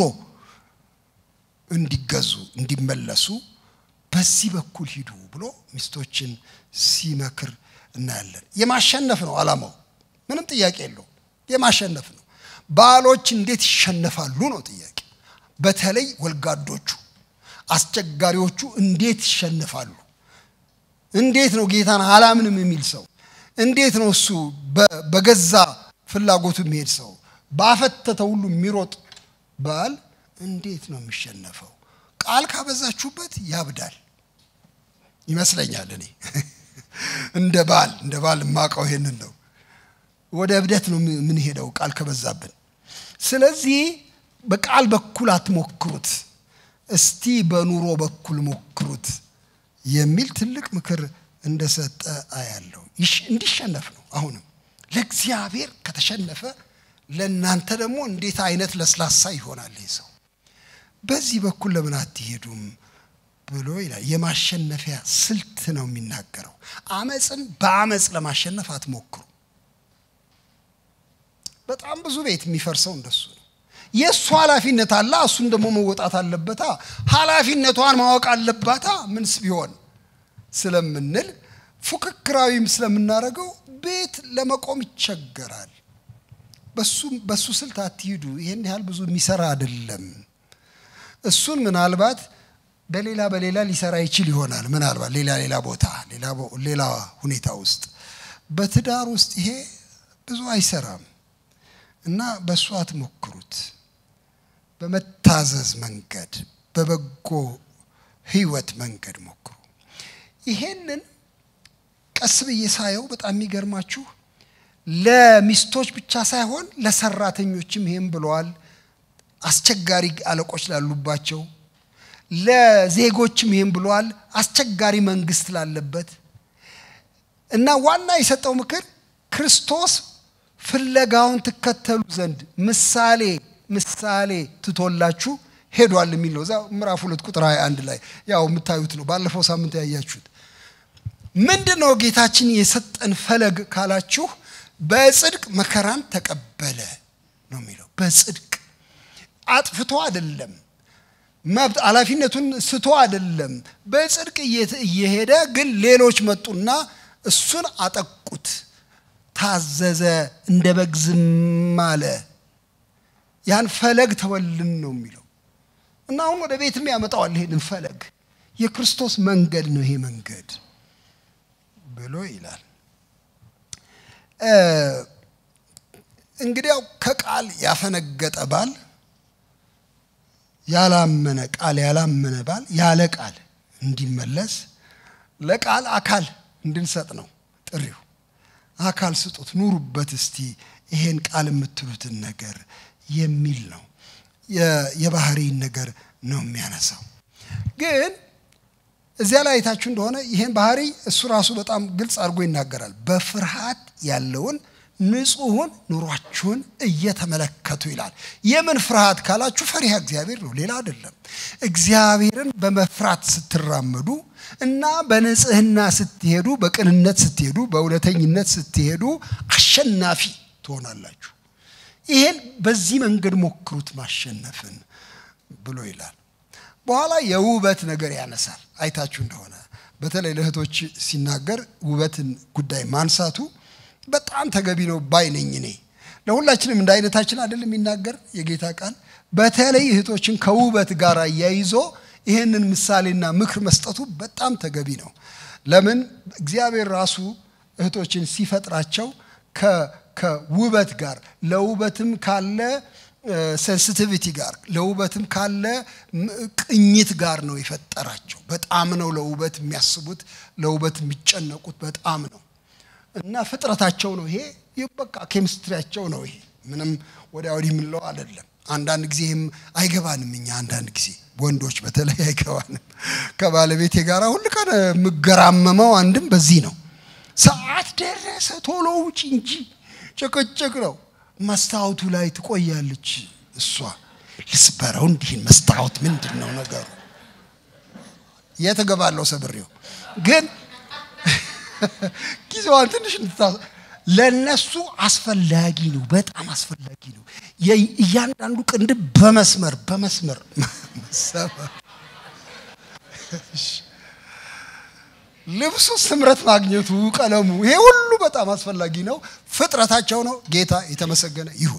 እንዲገዙ እንዲመለሱ በዚህ በኩል ሂዱ ብሎ ሚስቶችን ሲመክር እናያለን። የማሸነፍ ነው ዓላማው፣ ምንም ጥያቄ የለውም። የማሸነፍ ነው። ባሎች እንዴት ይሸነፋሉ ነው ጥያቄ። በተለይ ወልጋዶቹ አስቸጋሪዎቹ እንዴት ይሸነፋሉ? እንዴት ነው ጌታን አላምንም የሚል ሰው? እንዴት ነው እሱ በገዛ ፍላጎቱ የሚሄድ ሰው ባፈተተ ሁሉ የሚሮጥ ባል እንዴት ነው የሚሸነፈው? ቃል ካበዛችሁበት ያብዳል ይመስለኛል። እኔ እንደ ባል እንደ ባል የማውቀው ይሄንን ነው። ወደ እብደት ነው የምንሄደው ቃል ከበዛብን። ስለዚህ በቃል በኩል አትሞክሩት፣ እስቲ በኑሮ በኩል ሞክሩት የሚል ትልቅ ምክር እንደሰጠ አያለው። እንዲሸነፍ ነው። አሁንም ለእግዚአብሔር ከተሸነፈ ለእናንተ ደግሞ እንዴት አይነት ለስላሳ ይሆናል ይህ ሰው። በዚህ በኩል ለምን አትሄዱም ብሎ ይላል። የማሸነፊያ ስልት ነው የሚናገረው። አመፅን በአመፅ ለማሸነፍ አትሞክሩ። በጣም ብዙ ቤት የሚፈርሰው እንደሱ ነው። የእሱ ኃላፊነት አለ፣ እሱን ደግሞ መወጣት አለበታ። ኃላፊነቷን ማወቅ አለባታ። ምንስ ቢሆን ስለምንል ፉክክራዊም ስለምናደርገው ቤት ለመቆም ይቸገራል። በሱ ስልት አትሂዱ። ይህን ያህል ብዙ የሚሰራ አይደለም። እሱን ምናልባት በሌላ በሌላ ሊሰራ ይችል ይሆናል። ምናልባት ሌላ ሌላ ቦታ ሌላ ሁኔታ ውስጥ በትዳር ውስጥ ይሄ ብዙ አይሰራም እና በእሱ አትሞክሩት። በመታዘዝ መንገድ በበጎ ህይወት መንገድ ሞክሩ። ይሄንን ቀስ ብዬ ሳየው በጣም የሚገርማችሁ ለሚስቶች ብቻ ሳይሆን ለሰራተኞችም ይሄም ብለዋል። አስቸጋሪ አለቆች ላሉባቸው፣ ለዜጎችም ይህም ብሏል። አስቸጋሪ መንግስት ላለበት እና ዋና የሰጠው ምክር ክርስቶስ ፍለጋውን ትከተሉ ዘንድ ምሳሌ ምሳሌ ትቶላችሁ ሄዷል የሚል ነው። እዛ ምዕራፍ ሁለት ቁጥር 21 ላይ ያው የምታዩት ነው። ባለፈው ሳምንት ያያችሁት ምንድን ነው? ጌታችን የሰጠን ፈለግ ካላችሁ በጽድቅ መከራን ተቀበለ ነው የሚለው። በጽድቅ አጥፍቶ አይደለም፣ መብት ኃላፊነቱን ስቶ አይደለም። በጽድቅ እየሄደ ግን ሌሎች መጡና እሱን አጠቁት። ታዘዘ፣ እንደ በግ ዝም አለ። ያን ፈለግ ተወልን ነው የሚለው እና አሁን ወደ ቤትም ያመጣዋል። ይሄንን ፈለግ የክርስቶስ መንገድ ነው ይሄ መንገድ ብሎ ይላል። እንግዲያው ከቃል ያፈነገጠ ባል ያላመነ ቃል ያላመነ ባል ያለ ቃል እንዲመለስ ለቃል አካል እንድንሰጥ ነው ጥሪው። አካል ስጡት፣ ኑሩበት እስቲ ይሄን ቃል የምትሉትን ነገር የሚል ነው። የባህሪን ነገር ነው የሚያነሳው። ግን እዚያ ላይ አይታችሁ እንደሆነ ይሄን ባህሪ እሱ ራሱ በጣም ግልጽ አድርጎ ይናገራል። በፍርሃት ያለውን ንጹሑን ኑሯችሁን እየተመለከቱ ይላል። የምን ፍርሃት ካላችሁ ፈሪሃ እግዚአብሔር ነው፣ ሌላ አይደለም። እግዚአብሔርን በመፍራት ስትራመዱ እና በንጽህና ስትሄዱ፣ በቅንነት ስትሄዱ፣ በእውነተኝነት ስትሄዱ አሸናፊ ትሆናላችሁ። ይሄን በዚህ መንገድ ሞክሩት ማሸነፍን ብሎ ይላል። በኋላ የውበት ነገር ያነሳል። አይታችሁ እንደሆነ በተለይ ለእህቶች ሲናገር ውበትን ጉዳይ ማንሳቱ በጣም ተገቢ ነው ባይ ነኝ እኔ። ለሁላችንም እንደ አይነታችን አይደለም የሚናገር የጌታ ቃል። በተለይ እህቶችን ከውበት ጋር አያይዞ ይህንን ምሳሌና ምክር መስጠቱ በጣም ተገቢ ነው። ለምን እግዚአብሔር ራሱ እህቶችን ሲፈጥራቸው ከውበት ጋር ለውበትም ካለ ሴንሲቲቪቲ ጋር ለውበትም ካለ ቅኝት ጋር ነው የፈጠራቸው። በጣም ነው ለውበት የሚያስቡት፣ ለውበት የሚጨነቁት በጣም ነው እና ፍጥረታቸው ነው ይሄ። በቃ ኬሚስትሪያቸው ነው ይሄ። ምንም ወዲያ ወዲህ የምንለው አይደለም። አንዳንድ ጊዜም አይገባንም እኛ አንዳንድ ጊዜ ወንዶች በተለይ አይገባንም። ከባለቤቴ ጋር ሁል ቀን የምገራመመው አንድም በዚህ ነው። ሰዓት ደረሰ ቶሎ ውጭ እንጂ ጭቅጭቅ ነው። መስታወቱ ላይ ትቆያለች እሷ። ልስበረው እንዲህን መስታወት ምንድን ነው ነገሩ? የት እገባለሁ ሰብሬው ግን ጊዜዋን ትንሽ ለነሱ አስፈላጊ ነው፣ በጣም አስፈላጊ ነው። እያንዳንዱ ቅንድብ በመስመር በመስመር መሰመር ልብሱ ስምረት ማግኘቱ፣ ቀለሙ፣ ይሄ ሁሉ በጣም አስፈላጊ ነው። ፍጥረታቸው ነው። ጌታ የተመሰገነ ይሁን።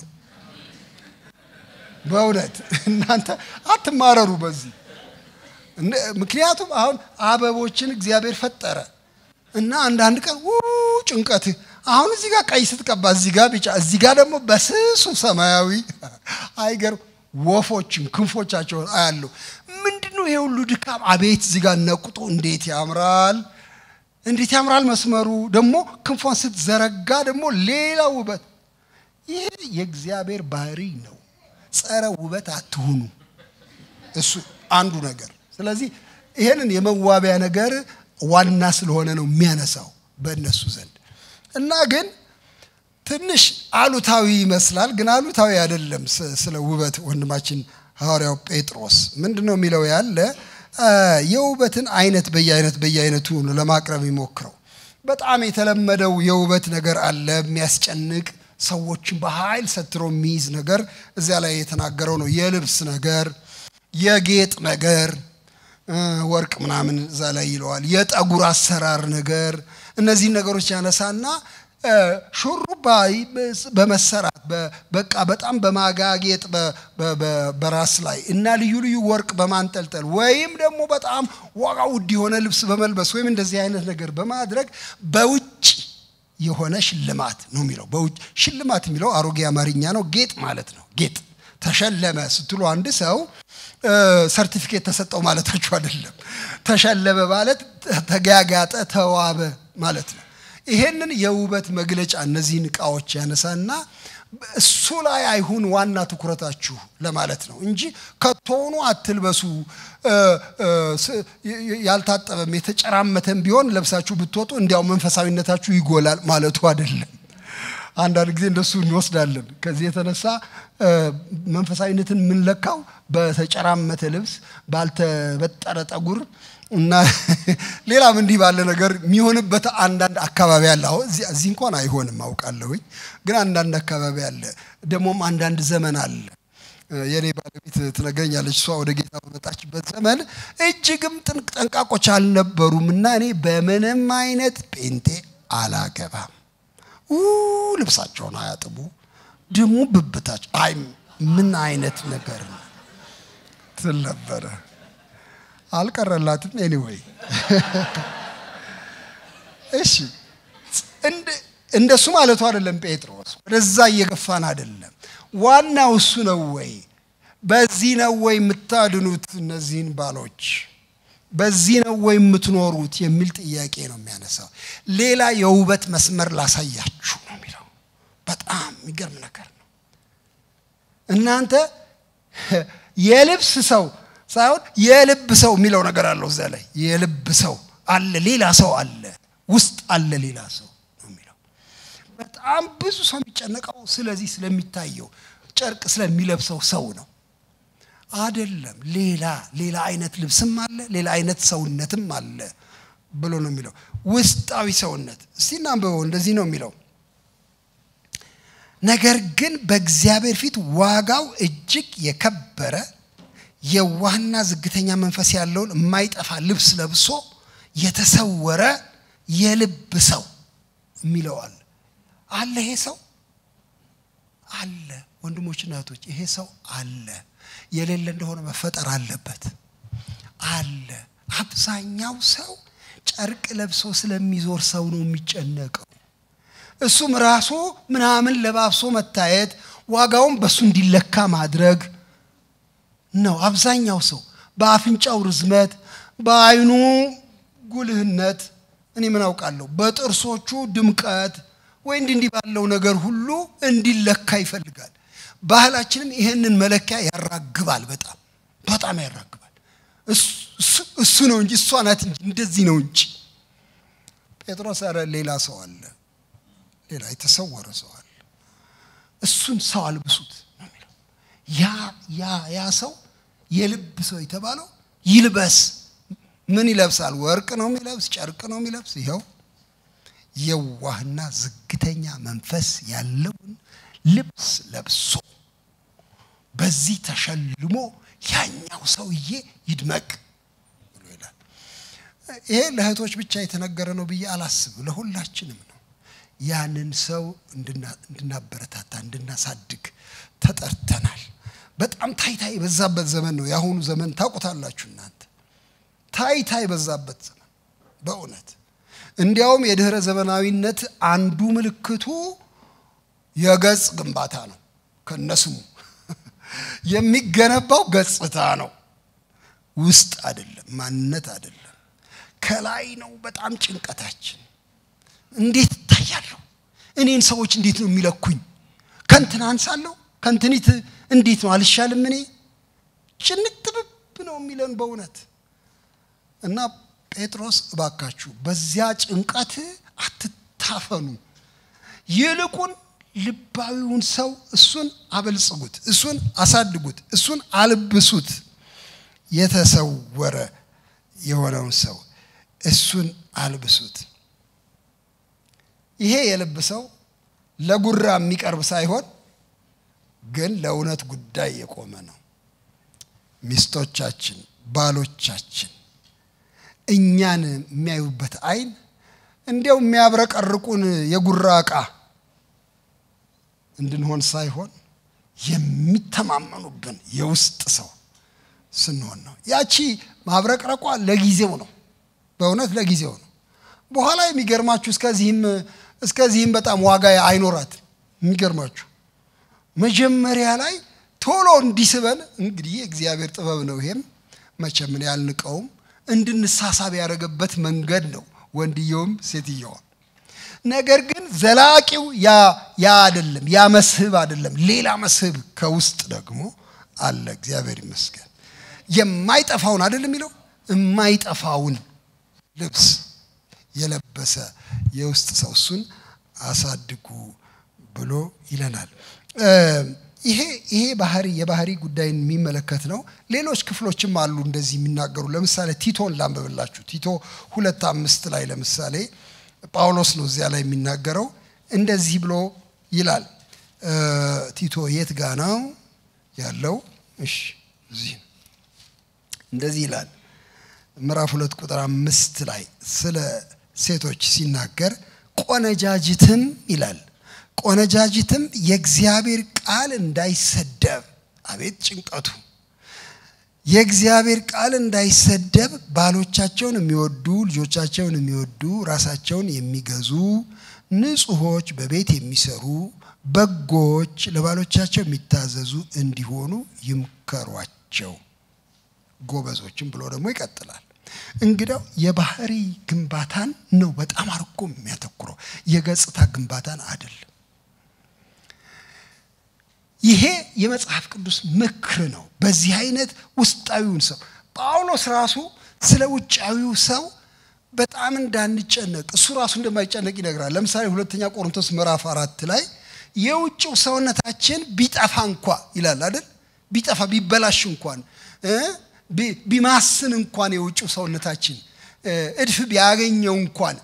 በእውነት እናንተ አትማረሩ በዚህ ምክንያቱም አሁን አበቦችን እግዚአብሔር ፈጠረ እና አንዳንድ ቀን ጭንቀት አሁን እዚህ ጋር ቀይ ስትቀባ እዚህ ጋር ቢጫ እዚህ ጋር ደግሞ በስሱ ሰማያዊ አይገርም ወፎችን ክንፎቻቸውን አያለሁ ምንድን ነው ይሄ ሁሉ ድካም አቤት እዚህ ጋር ነቁጡ እንዴት ያምራል እንዴት ያምራል መስመሩ ደግሞ ክንፏን ስትዘረጋ ደግሞ ሌላ ውበት ይሄ የእግዚአብሔር ባህሪ ነው ጸረ ውበት አትሁኑ እሱ አንዱ ነገር ስለዚህ ይሄንን የመዋቢያ ነገር ዋና ስለሆነ ነው የሚያነሳው በእነሱ ዘንድ እና ግን ትንሽ አሉታዊ ይመስላል፣ ግን አሉታዊ አይደለም። ስለ ውበት ወንድማችን ሐዋርያው ጴጥሮስ ምንድን ነው የሚለው ያለ የውበትን አይነት በየአይነት በየአይነቱ ነው ለማቅረብ የሚሞክረው። በጣም የተለመደው የውበት ነገር አለ፣ የሚያስጨንቅ ሰዎችን በኃይል ሰትሮ የሚይዝ ነገር እዚያ ላይ የተናገረው ነው። የልብስ ነገር፣ የጌጥ ነገር ወርቅ ምናምን እዛ ላይ ይለዋል። የጠጉር አሰራር ነገር እነዚህን ነገሮች ያነሳና ሹሩባ በመሰራት በቃ በጣም በማጋጌጥ በራስ ላይ እና ልዩ ልዩ ወርቅ በማንጠልጠል ወይም ደግሞ በጣም ዋጋ ውድ የሆነ ልብስ በመልበስ ወይም እንደዚህ አይነት ነገር በማድረግ በውጭ የሆነ ሽልማት ነው የሚለው። በውጭ ሽልማት የሚለው አሮጌ አማርኛ ነው። ጌጥ ማለት ነው። ጌጥ ተሸለመ ስትሉ አንድ ሰው ሰርቲፊኬት ተሰጠው ማለታችሁ አይደለም። ተሸለመ ማለት ተጋጋጠ፣ ተዋበ ማለት ነው። ይሄንን የውበት መግለጫ እነዚህን እቃዎች ያነሳና እሱ ላይ አይሁን ዋና ትኩረታችሁ ለማለት ነው እንጂ ከቶኑ አትልበሱ። ያልታጠበም የተጨራመተም ቢሆን ለብሳችሁ ብትወጡ እንዲያው መንፈሳዊነታችሁ ይጎላል ማለቱ አይደለም። አንዳንድ ጊዜ እንደሱ እንወስዳለን። ከዚህ የተነሳ መንፈሳዊነትን የምንለካው በተጨራመተ ልብስ፣ ባልተበጠረ ጠጉር እና ሌላም እንዲህ ባለ ነገር የሚሆንበት አንዳንድ አካባቢ አለ። አሁን እዚህ እንኳን አይሆንም አውቃለሁኝ፣ ግን አንዳንድ አካባቢ አለ። ደግሞም አንዳንድ ዘመን አለ። የኔ ባለቤት ትነግረኛለች። እሷ ወደ ጌታ በመጣችበት ዘመን እጅግም ጠንቃቆች አልነበሩም እና እኔ በምንም አይነት ጴንጤ አላገባም ልብሳቸውን አያጥቡ ደግሞ ብብታቸው አይ ምን አይነት ነገር ነው ትል ነበረ። አልቀረላትም። ኤኒዌይ እሺ፣ እንደሱ ማለቱ አይደለም ጴጥሮስ። ወደዛ እየገፋን አይደለም። ዋናው እሱ ነው ወይ? በዚህ ነው ወይ የምታድኑት እነዚህን ባሎች? በዚህ ነው ወይ የምትኖሩት የሚል ጥያቄ ነው የሚያነሳው። ሌላ የውበት መስመር ላሳያችሁ ነው የሚለው። በጣም የሚገርም ነገር ነው። እናንተ የልብስ ሰው ሳይሆን የልብ ሰው የሚለው ነገር አለው እዛ ላይ የልብ ሰው አለ፣ ሌላ ሰው አለ፣ ውስጥ አለ ሌላ ሰው ነው የሚለው። በጣም ብዙ ሰው የሚጨነቀው ስለዚህ ስለሚታየው ጨርቅ ስለሚለብሰው ሰው ነው አደለም። ሌላ ሌላ አይነት ልብስም አለ፣ ሌላ አይነት ሰውነትም አለ ብሎ ነው የሚለው። ውስጣዊ ሰውነት እስቲ እናንብበው። እንደዚህ ነው የሚለው ነገር ግን በእግዚአብሔር ፊት ዋጋው እጅግ የከበረ የዋህና ዝግተኛ መንፈስ ያለውን የማይጠፋ ልብስ ለብሶ የተሰወረ የልብ ሰው የሚለዋል አለ። ይሄ ሰው አለ። ወንድሞችና እህቶች ይሄ ሰው አለ። የሌለ እንደሆነ መፈጠር አለበት። አለ። አብዛኛው ሰው ጨርቅ ለብሶ ስለሚዞር ሰው ነው የሚጨነቀው። እሱም ራሱ ምናምን ለባብሶ መታየት ዋጋውን በእሱ እንዲለካ ማድረግ ነው። አብዛኛው ሰው በአፍንጫው ርዝመት፣ በአይኑ ጉልህነት፣ እኔ ምን አውቃለሁ፣ በጥርሶቹ ድምቀት ወይ እንዲህ እንዲህ ባለው ነገር ሁሉ እንዲለካ ይፈልጋል። ባህላችንም ይህንን መለኪያ ያራግባል። በጣም በጣም ያራግባል። እሱ ነው እንጂ እሷ ናት እንጂ እንደዚህ ነው እንጂ። ጴጥሮስ ኧረ ሌላ ሰው አለ፣ ሌላ የተሰወረ ሰው አለ። እሱን ሰው አልብሱት ነው የሚለው። ያ ያ ያ ሰው የልብ ሰው የተባለው ይልበስ። ምን ይለብሳል? ወርቅ ነው የሚለብስ፣ ጨርቅ ነው የሚለብስ። ይኸው የዋህና ዝግተኛ መንፈስ ያለውን ልብስ ለብሶ በዚህ ተሸልሞ ያኛው ሰውዬ ይድመቅ ብሎ ይላል። ይሄ ለእህቶች ብቻ የተነገረ ነው ብዬ አላስብም፣ ለሁላችንም ነው። ያንን ሰው እንድናበረታታ እንድናሳድግ ተጠርተናል። በጣም ታይታ የበዛበት ዘመን ነው የአሁኑ ዘመን። ታውቁታላችሁ እናንተ ታይታ የበዛበት ዘመን በእውነት እንዲያውም የድህረ ዘመናዊነት አንዱ ምልክቱ የገጽ ግንባታ ነው። ከነስሙ የሚገነባው ገጽታ ነው፣ ውስጥ አይደለም፣ ማንነት አይደለም። ከላይ ነው በጣም ጭንቀታችን። እንዴት እታያለሁ? እኔን ሰዎች እንዴት ነው የሚለኩኝ? ከንትን አንሳለሁ? ከንትኒት እንዴት ነው አልሻልም? እኔ ጭንቅ ጥብብ ነው የሚለን በእውነት እና ጴጥሮስ እባካችሁ በዚያ ጭንቀት አትታፈኑ፣ ይልቁን ልባዊውን ሰው እሱን አበልጽጉት፣ እሱን አሳድጉት፣ እሱን አልብሱት። የተሰወረ የሆነውን ሰው እሱን አልብሱት። ይሄ የልብ ሰው ለጉራ የሚቀርብ ሳይሆን ግን ለእውነት ጉዳይ የቆመ ነው። ሚስቶቻችን፣ ባሎቻችን እኛን የሚያዩበት አይን እንዲያው የሚያብረቀርቁን የጉራ ዕቃ እንድንሆን ሳይሆን የሚተማመኑብን የውስጥ ሰው ስንሆን ነው። ያቺ ማብረቅረቋ ለጊዜው ነው፣ በእውነት ለጊዜው ነው። በኋላ የሚገርማችሁ እስከዚህም እስከዚህም በጣም ዋጋ አይኖራትም። የሚገርማችሁ መጀመሪያ ላይ ቶሎ እንዲስበን እንግዲህ የእግዚአብሔር ጥበብ ነው። ይሄም መቼም እኔ አልንቀውም። እንድንሳሳብ ያደረገበት መንገድ ነው። ወንድየውም ሴትየዋ ነገር ግን ዘላቂው ያ ያ አይደለም፣ ያ መስህብ አይደለም። ሌላ መስህብ ከውስጥ ደግሞ አለ። እግዚአብሔር ይመስገን። የማይጠፋውን አይደለም የሚለው የማይጠፋውን ልብስ የለበሰ የውስጥ ሰው እሱን አሳድጉ ብሎ ይለናል። ይሄ ይሄ ባህሪ የባህሪ ጉዳይን የሚመለከት ነው። ሌሎች ክፍሎችም አሉ እንደዚህ የሚናገሩ። ለምሳሌ ቲቶን ላንብብላችሁ። ቲቶ ሁለት አምስት ላይ ለምሳሌ ጳውሎስ ነው እዚያ ላይ የሚናገረው እንደዚህ ብሎ ይላል። ቲቶ የት ጋ ነው ያለው? እሺ እዚህ እንደዚህ ይላል። ምዕራፍ ሁለት ቁጥር አምስት ላይ ስለ ሴቶች ሲናገር ቆነጃጅትም ይላል ቆነጃጅትም የእግዚአብሔር ቃል እንዳይሰደብ፣ አቤት ጭንቀቱ! የእግዚአብሔር ቃል እንዳይሰደብ ባሎቻቸውን የሚወዱ ልጆቻቸውን የሚወዱ ራሳቸውን የሚገዙ ንጹሖች፣ በቤት የሚሰሩ በጎች፣ ለባሎቻቸው የሚታዘዙ እንዲሆኑ ይምከሯቸው። ጎበዞችም ብሎ ደግሞ ይቀጥላል። እንግዳው የባህሪ ግንባታን ነው በጣም አድርጎ የሚያተኩረው የገጽታ ግንባታን አይደለም። ይሄ የመጽሐፍ ቅዱስ ምክር ነው። በዚህ አይነት ውስጣዊውን ሰው ጳውሎስ ራሱ ስለ ውጫዊው ሰው በጣም እንዳንጨነቅ እሱ ራሱ እንደማይጨነቅ ይነግራል። ለምሳሌ ሁለተኛ ቆሮንቶስ ምዕራፍ አራት ላይ የውጭው ሰውነታችን ቢጠፋ እንኳ ይላል አይደል? ቢጠፋ ቢበላሽ እንኳን ቢማስን እንኳን የውጭው ሰውነታችን እድፍ ቢያገኘው እንኳን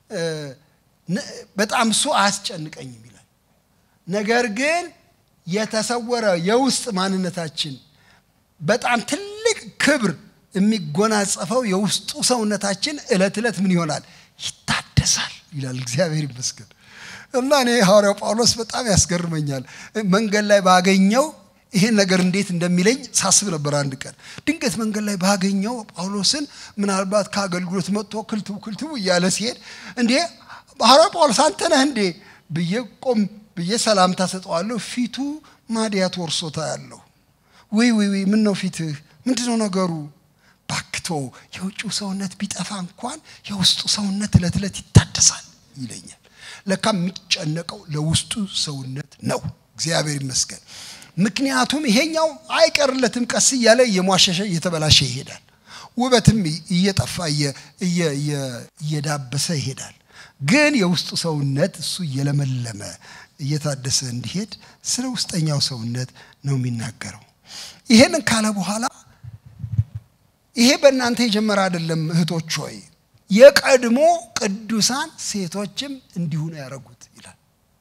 በጣም እሱ አያስጨንቀኝም ይላል። ነገር ግን የተሰወረ የውስጥ ማንነታችን በጣም ትልቅ ክብር የሚጎናጸፈው የውስጡ ሰውነታችን እለት ዕለት ምን ይሆናል? ይታደሳል ይላል። እግዚአብሔር ይመስገን። እና እኔ ሐዋርያው ጳውሎስ በጣም ያስገርመኛል። መንገድ ላይ ባገኘው ይሄን ነገር እንዴት እንደሚለኝ ሳስብ ነበር። አንድ ቀን ድንገት መንገድ ላይ ባገኘው ጳውሎስን ምናልባት ከአገልግሎት መጥቶ ክልትው ክልትው እያለ ሲሄድ እንዴ ሐዋርያው ጳውሎስ አንተ ነህ እንዴ ብዬ ቆም ብዬ ሰላምታ ሰጠዋለሁ። ፊቱ ማዲያት ወርሶታ ያለው ወይ ወይ ወይ ምን ነው ፊትህ ምንድን ነው ነገሩ? ባክቶ የውጭው ሰውነት ቢጠፋ እንኳን የውስጡ ሰውነት እለት ዕለት ይታደሳል ይለኛል። ለካ የሚጨነቀው ለውስጡ ሰውነት ነው። እግዚአብሔር ይመስገን። ምክንያቱም ይሄኛው አይቀርለትም። ቀስ እያለ እየሟሸሸ እየተበላሸ ይሄዳል። ውበትም እየጠፋ እየዳበሰ ይሄዳል። ግን የውስጡ ሰውነት እሱ እየለመለመ እየታደሰ እንዲሄድ ስለ ውስጠኛው ሰውነት ነው የሚናገረው። ይሄንን ካለ በኋላ ይሄ በእናንተ የጀመረ አይደለም እህቶች ሆይ የቀድሞ ቅዱሳን ሴቶችም እንዲሁ ነው ያደረጉት ይላል።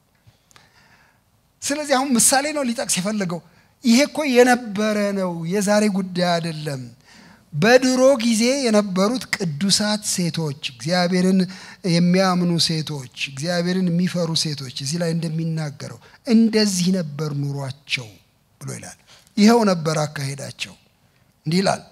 ስለዚህ አሁን ምሳሌ ነው ሊጠቅስ የፈለገው። ይሄ እኮ የነበረ ነው፣ የዛሬ ጉዳይ አይደለም። በድሮ ጊዜ የነበሩት ቅዱሳት ሴቶች፣ እግዚአብሔርን የሚያምኑ ሴቶች፣ እግዚአብሔርን የሚፈሩ ሴቶች እዚህ ላይ እንደሚናገረው እንደዚህ ነበር ኑሯቸው ብሎ ይላል። ይኸው ነበር አካሄዳቸው። እንዲህ ይላል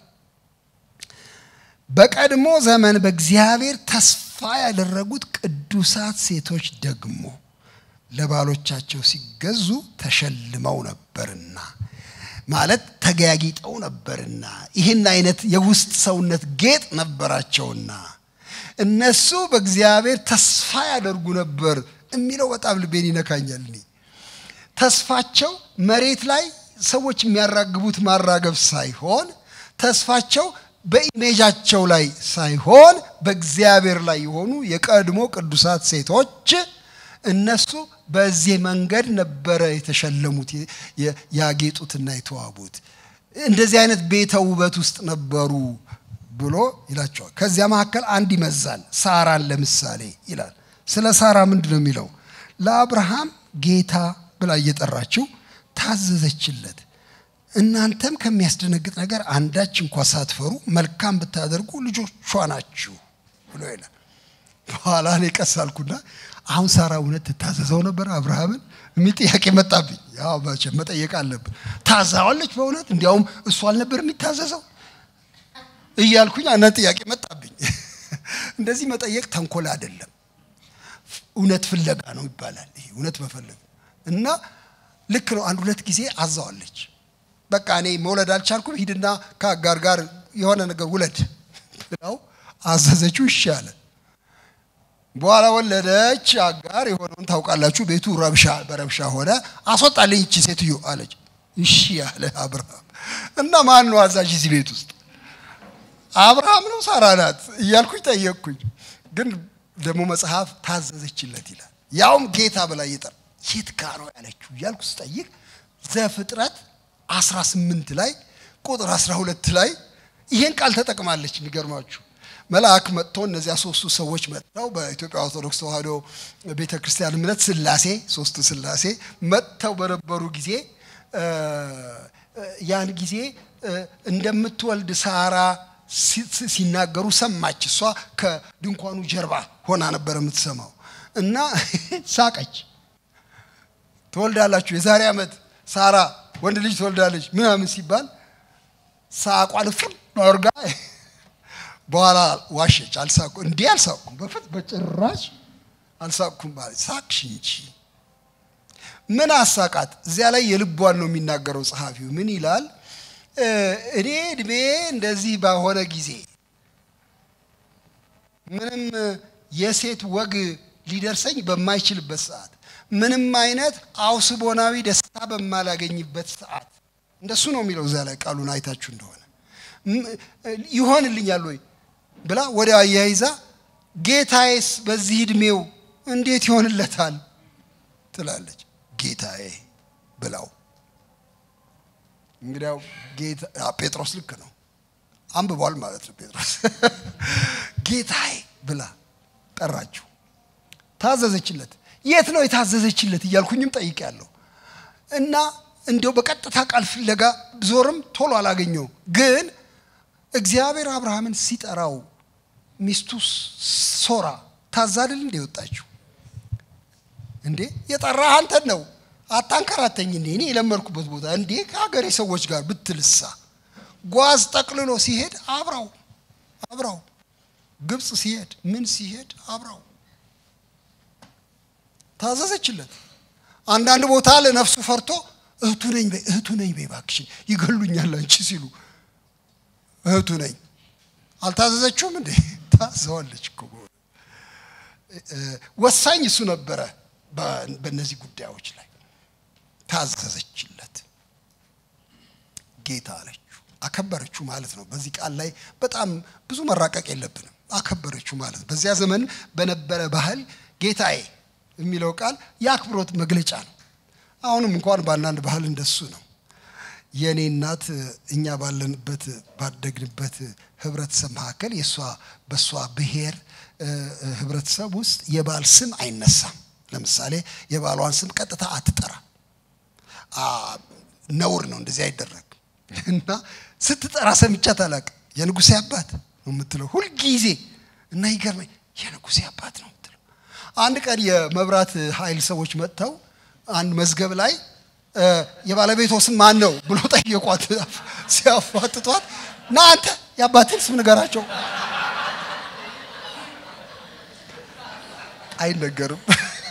በቀድሞ ዘመን በእግዚአብሔር ተስፋ ያደረጉት ቅዱሳት ሴቶች ደግሞ ለባሎቻቸው ሲገዙ ተሸልመው ነበርና ማለት ተገያጊጠው ነበርና ይህን አይነት የውስጥ ሰውነት ጌጥ ነበራቸውና እነሱ በእግዚአብሔር ተስፋ ያደርጉ ነበር የሚለው በጣም ልቤን ይነካኛል። እኔ ተስፋቸው መሬት ላይ ሰዎች የሚያራግቡት ማራገብ ሳይሆን ተስፋቸው በኢሜጃቸው ላይ ሳይሆን በእግዚአብሔር ላይ የሆኑ የቀድሞ ቅዱሳት ሴቶች እነሱ በዚህ መንገድ ነበረ የተሸለሙት ያጌጡትና የተዋቡት። እንደዚህ አይነት ቤተ ውበት ውስጥ ነበሩ ብሎ ይላቸዋል። ከዚያ መካከል አንድ ይመዛል። ሳራን ለምሳሌ ይላል። ስለ ሳራ ምንድን ነው የሚለው? ለአብርሃም ጌታ ብላ እየጠራችው ታዘዘችለት። እናንተም ከሚያስደነግጥ ነገር አንዳች እንኳ ሳትፈሩ መልካም ብታደርጉ ልጆቿ ናችሁ ብሎ ይላል። በኋላ እኔ ቀስ አልኩና አሁን ሳራ እውነት ትታዘዘው ነበር አብርሃምን የሚል ጥያቄ መጣብኝ። ያው መቼም መጠየቅ አለብን። ታዛዋለች በእውነት እንዲያውም እሱ አልነበር የሚታዘዘው እያልኩኝ አንድ ጥያቄ መጣብኝ። እንደዚህ መጠየቅ ተንኮል አይደለም፣ እውነት ፍለጋ ነው ይባላል። ይሄ እውነት መፈለግ እና ልክ ነው። አንድ ሁለት ጊዜ አዛዋለች። በቃ እኔ መውለድ አልቻልኩም፣ ሂድና ከአጋር ጋር የሆነ ነገር ውለድ ብለው አዘዘችው። እሺ አለ። በኋላ ወለደች። አጋር የሆነውን ታውቃላችሁ። ቤቱ ረብሻ በረብሻ ሆነ። አስወጣልኝ እቺ ሴትዮ አለች። እሺ ያለ አብርሃም እና ማን ነው አዛዥ እዚህ ቤት ውስጥ አብርሃም ነው ሳራ ናት እያልኩኝ ጠየቅኩኝ። ግን ደግሞ መጽሐፍ ታዘዘችለት ይላል። ያውም ጌታ ብላ እየጠራ የት ጋ ነው ያለችው እያልኩ ስጠይቅ ዘፍጥረት 18 ላይ ቁጥር 12 ላይ ይሄን ቃል ተጠቅማለች። የሚገርማችሁ መልአክ መጥቶ እነዚያ ሶስቱ ሰዎች መጥተው በኢትዮጵያ ኦርቶዶክስ ተዋሕዶ ቤተ ክርስቲያን እምነት ስላሴ ሶስቱ ስላሴ መጥተው በነበሩ ጊዜ ያን ጊዜ እንደምትወልድ ሳራ ሲናገሩ ሰማች። እሷ ከድንኳኑ ጀርባ ሆና ነበር የምትሰማው እና ሳቀች። ትወልዳላችሁ የዛሬ ዓመት ሳራ ወንድ ልጅ ትወልዳለች ምናምን ሲባል ሳቋን ፍር አድርጋ በኋላ ዋሸች። አልሳቁ እንዲህ አልሳኩም፣ በፊት በጭራሽ አልሳቅኩም ማለት ሳቅሽ እንጂ ምን አሳቃት? እዚያ ላይ የልቧን ነው የሚናገረው ጸሐፊው። ምን ይላል? እኔ እድሜ እንደዚህ ባሆነ ጊዜ ምንም የሴት ወግ ሊደርሰኝ በማይችልበት ሰዓት ምንም አይነት አውስቦናዊ ደስታ በማላገኝበት ሰዓት እንደሱ ነው የሚለው እዚያ ላይ ቃሉን አይታችሁ እንደሆነ ይሆንልኛል ወይ ብላ ወደ አያይዛ ጌታዬስ በዚህ እድሜው እንዴት ይሆንለታል ትላለች። ጌታዬ ብላው እንግዲያው ጴጥሮስ ልክ ነው አንብቧል ማለት ነው። ጴጥሮስ ጌታዬ ብላ ጠራችው፣ ታዘዘችለት። የት ነው የታዘዘችለት እያልኩኝም ጠይቄያለሁ። እና እንዲያው በቀጥታ ቃል ፍለጋ ዞርም ቶሎ አላገኘው። ግን እግዚአብሔር አብርሃምን ሲጠራው ሚስቱ ሶራ ታዛልል እንደ ወጣችው እንዴ የጠራህ አንተን ነው አታንከራተኝ እንዴ እኔ የለመድኩበት ቦታ እንዴ ከሀገሬ ሰዎች ጋር ብትልሳ ጓዝ ጠቅልሎ ሲሄድ አብራው አብራው ግብፅ ሲሄድ ምን ሲሄድ አብራው ታዘዘችለት። አንዳንድ ቦታ ለነፍሱ ፈርቶ እህቱ ነኝ በይ እህቱ ነኝ በይ እባክሽን ይገሉኛል አንቺ ሲሉ እህቱ ነኝ አልታዘዘችውም እንዴ? ታዘዋለች እኮ ወሳኝ እሱ ነበረ። በእነዚህ ጉዳዮች ላይ ታዘዘችለት። ጌታ አለችው፣ አከበረችው ማለት ነው። በዚህ ቃል ላይ በጣም ብዙ መራቀቅ የለብንም። አከበረችው ማለት ነው። በዚያ ዘመን በነበረ ባህል ጌታዬ የሚለው ቃል የአክብሮት መግለጫ ነው። አሁንም እንኳን በአንዳንድ ባህል እንደሱ ነው። የእኔ እናት እኛ ባለንበት ባደግንበት ህብረተሰብ መካከል የእሷ በእሷ ብሔር ህብረተሰብ ውስጥ የባል ስም አይነሳም። ለምሳሌ የባሏን ስም ቀጥታ አትጠራ፣ ነውር ነው፣ እንደዚህ አይደረግ እና ስትጠራ ሰምቻት አላውቅም። የንጉሴ አባት ነው የምትለው ሁልጊዜ እና ይገርመኝ፣ የንጉሴ አባት ነው የምትለው። አንድ ቀን የመብራት ኃይል ሰዎች መጥተው አንድ መዝገብ ላይ የባለቤቷ ስም ማን ነው ብሎ ጠየቋት። ሲያፋጥጧት ና አንተ የአባትን ስም ንገራቸው። አይነገርም።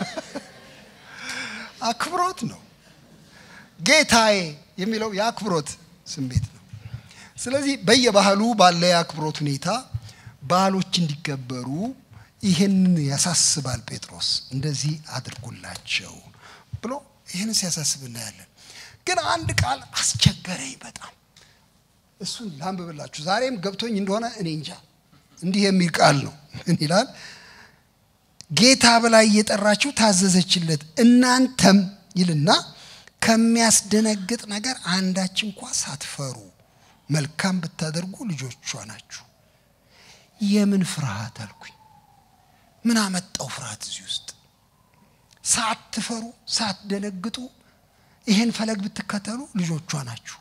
አክብሮት ነው። ጌታዬ የሚለው የአክብሮት ስሜት ነው። ስለዚህ በየባህሉ ባለ የአክብሮት ሁኔታ ባህሎች እንዲከበሩ ይህንን ያሳስባል ጴጥሮስ። እንደዚህ አድርጉላቸው ብሎ ይህንን ሲያሳስብ እናያለን። ግን አንድ ቃል አስቸገረኝ በጣም እሱን ላንብብላችሁ። ዛሬም ገብቶኝ እንደሆነ እኔ እንጃ። እንዲህ የሚል ቃል ነው። ምን ይላል? ጌታ ብላ እየጠራችሁ ታዘዘችለት። እናንተም ይልና ከሚያስደነግጥ ነገር አንዳች እንኳ ሳትፈሩ መልካም ብታደርጉ ልጆቿ ናችሁ። የምን ፍርሃት አልኩኝ። ምን አመጣው ፍርሃት እዚህ ውስጥ? ሳትፈሩ ሳትደነግጡ ይሄን ፈለግ ብትከተሉ ልጆቿ ናችሁ።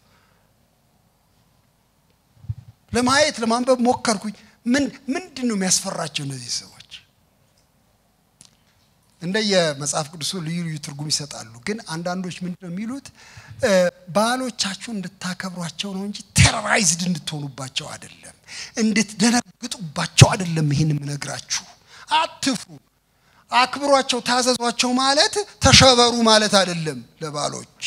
ለማየት ለማንበብ ሞከርኩኝ። ምን ምንድን ነው የሚያስፈራቸው እነዚህ ሰዎች? እንደየ መጽሐፍ ቅዱሱ ልዩ ልዩ ትርጉም ይሰጣሉ። ግን አንዳንዶች ምንድን ነው የሚሉት ባሎቻችሁን እንድታከብሯቸው ነው እንጂ ቴሮራይዝድ እንድትሆኑባቸው አይደለም፣ እንድትደነግጡባቸው አይደለም። ይህን የምነግራችሁ አትፍሩ፣ አክብሯቸው፣ ታዘዟቸው ማለት ተሸበሩ ማለት አይደለም። ለባሎች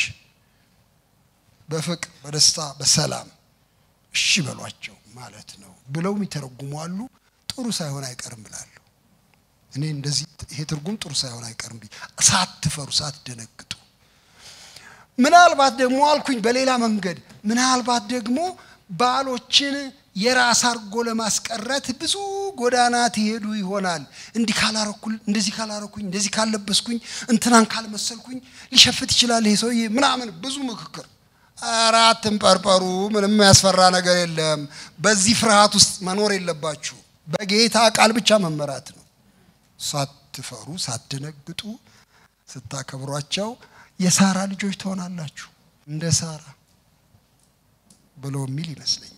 በፍቅር በደስታ በሰላም እሺ በሏቸው ማለት ነው ብለው የሚተረጉሙ አሉ። ጥሩ ሳይሆን አይቀርም ብላለሁ። እኔ እንደዚህ ይሄ ትርጉም ጥሩ ሳይሆን አይቀርም ብዬ ሳትፈሩ ሳትደነግጡ ምናልባት ደግሞ አልኩኝ በሌላ መንገድ ምናልባት ደግሞ ባሎችን የራስ አድርጎ ለማስቀረት ብዙ ጎዳና ትሄዱ ይሆናል። እንዲህ ካላረኩል እንደዚህ ካላረኩኝ እንደዚህ ካለበስኩኝ እንትናን ካልመሰልኩኝ ሊሸፍት ይችላል ይሄ ሰውዬ ምናምን ብዙ ምክክር። ኧረ አትንጠርጠሩ፣ ምንም ያስፈራ ነገር የለም። በዚህ ፍርሃት ውስጥ መኖር የለባችሁ። በጌታ ቃል ብቻ መመራት ነው። ሳትፈሩ ሳትደነግጡ ስታከብሯቸው የሳራ ልጆች ትሆናላችሁ እንደ ሳራ ብሎ የሚል ይመስለኛል።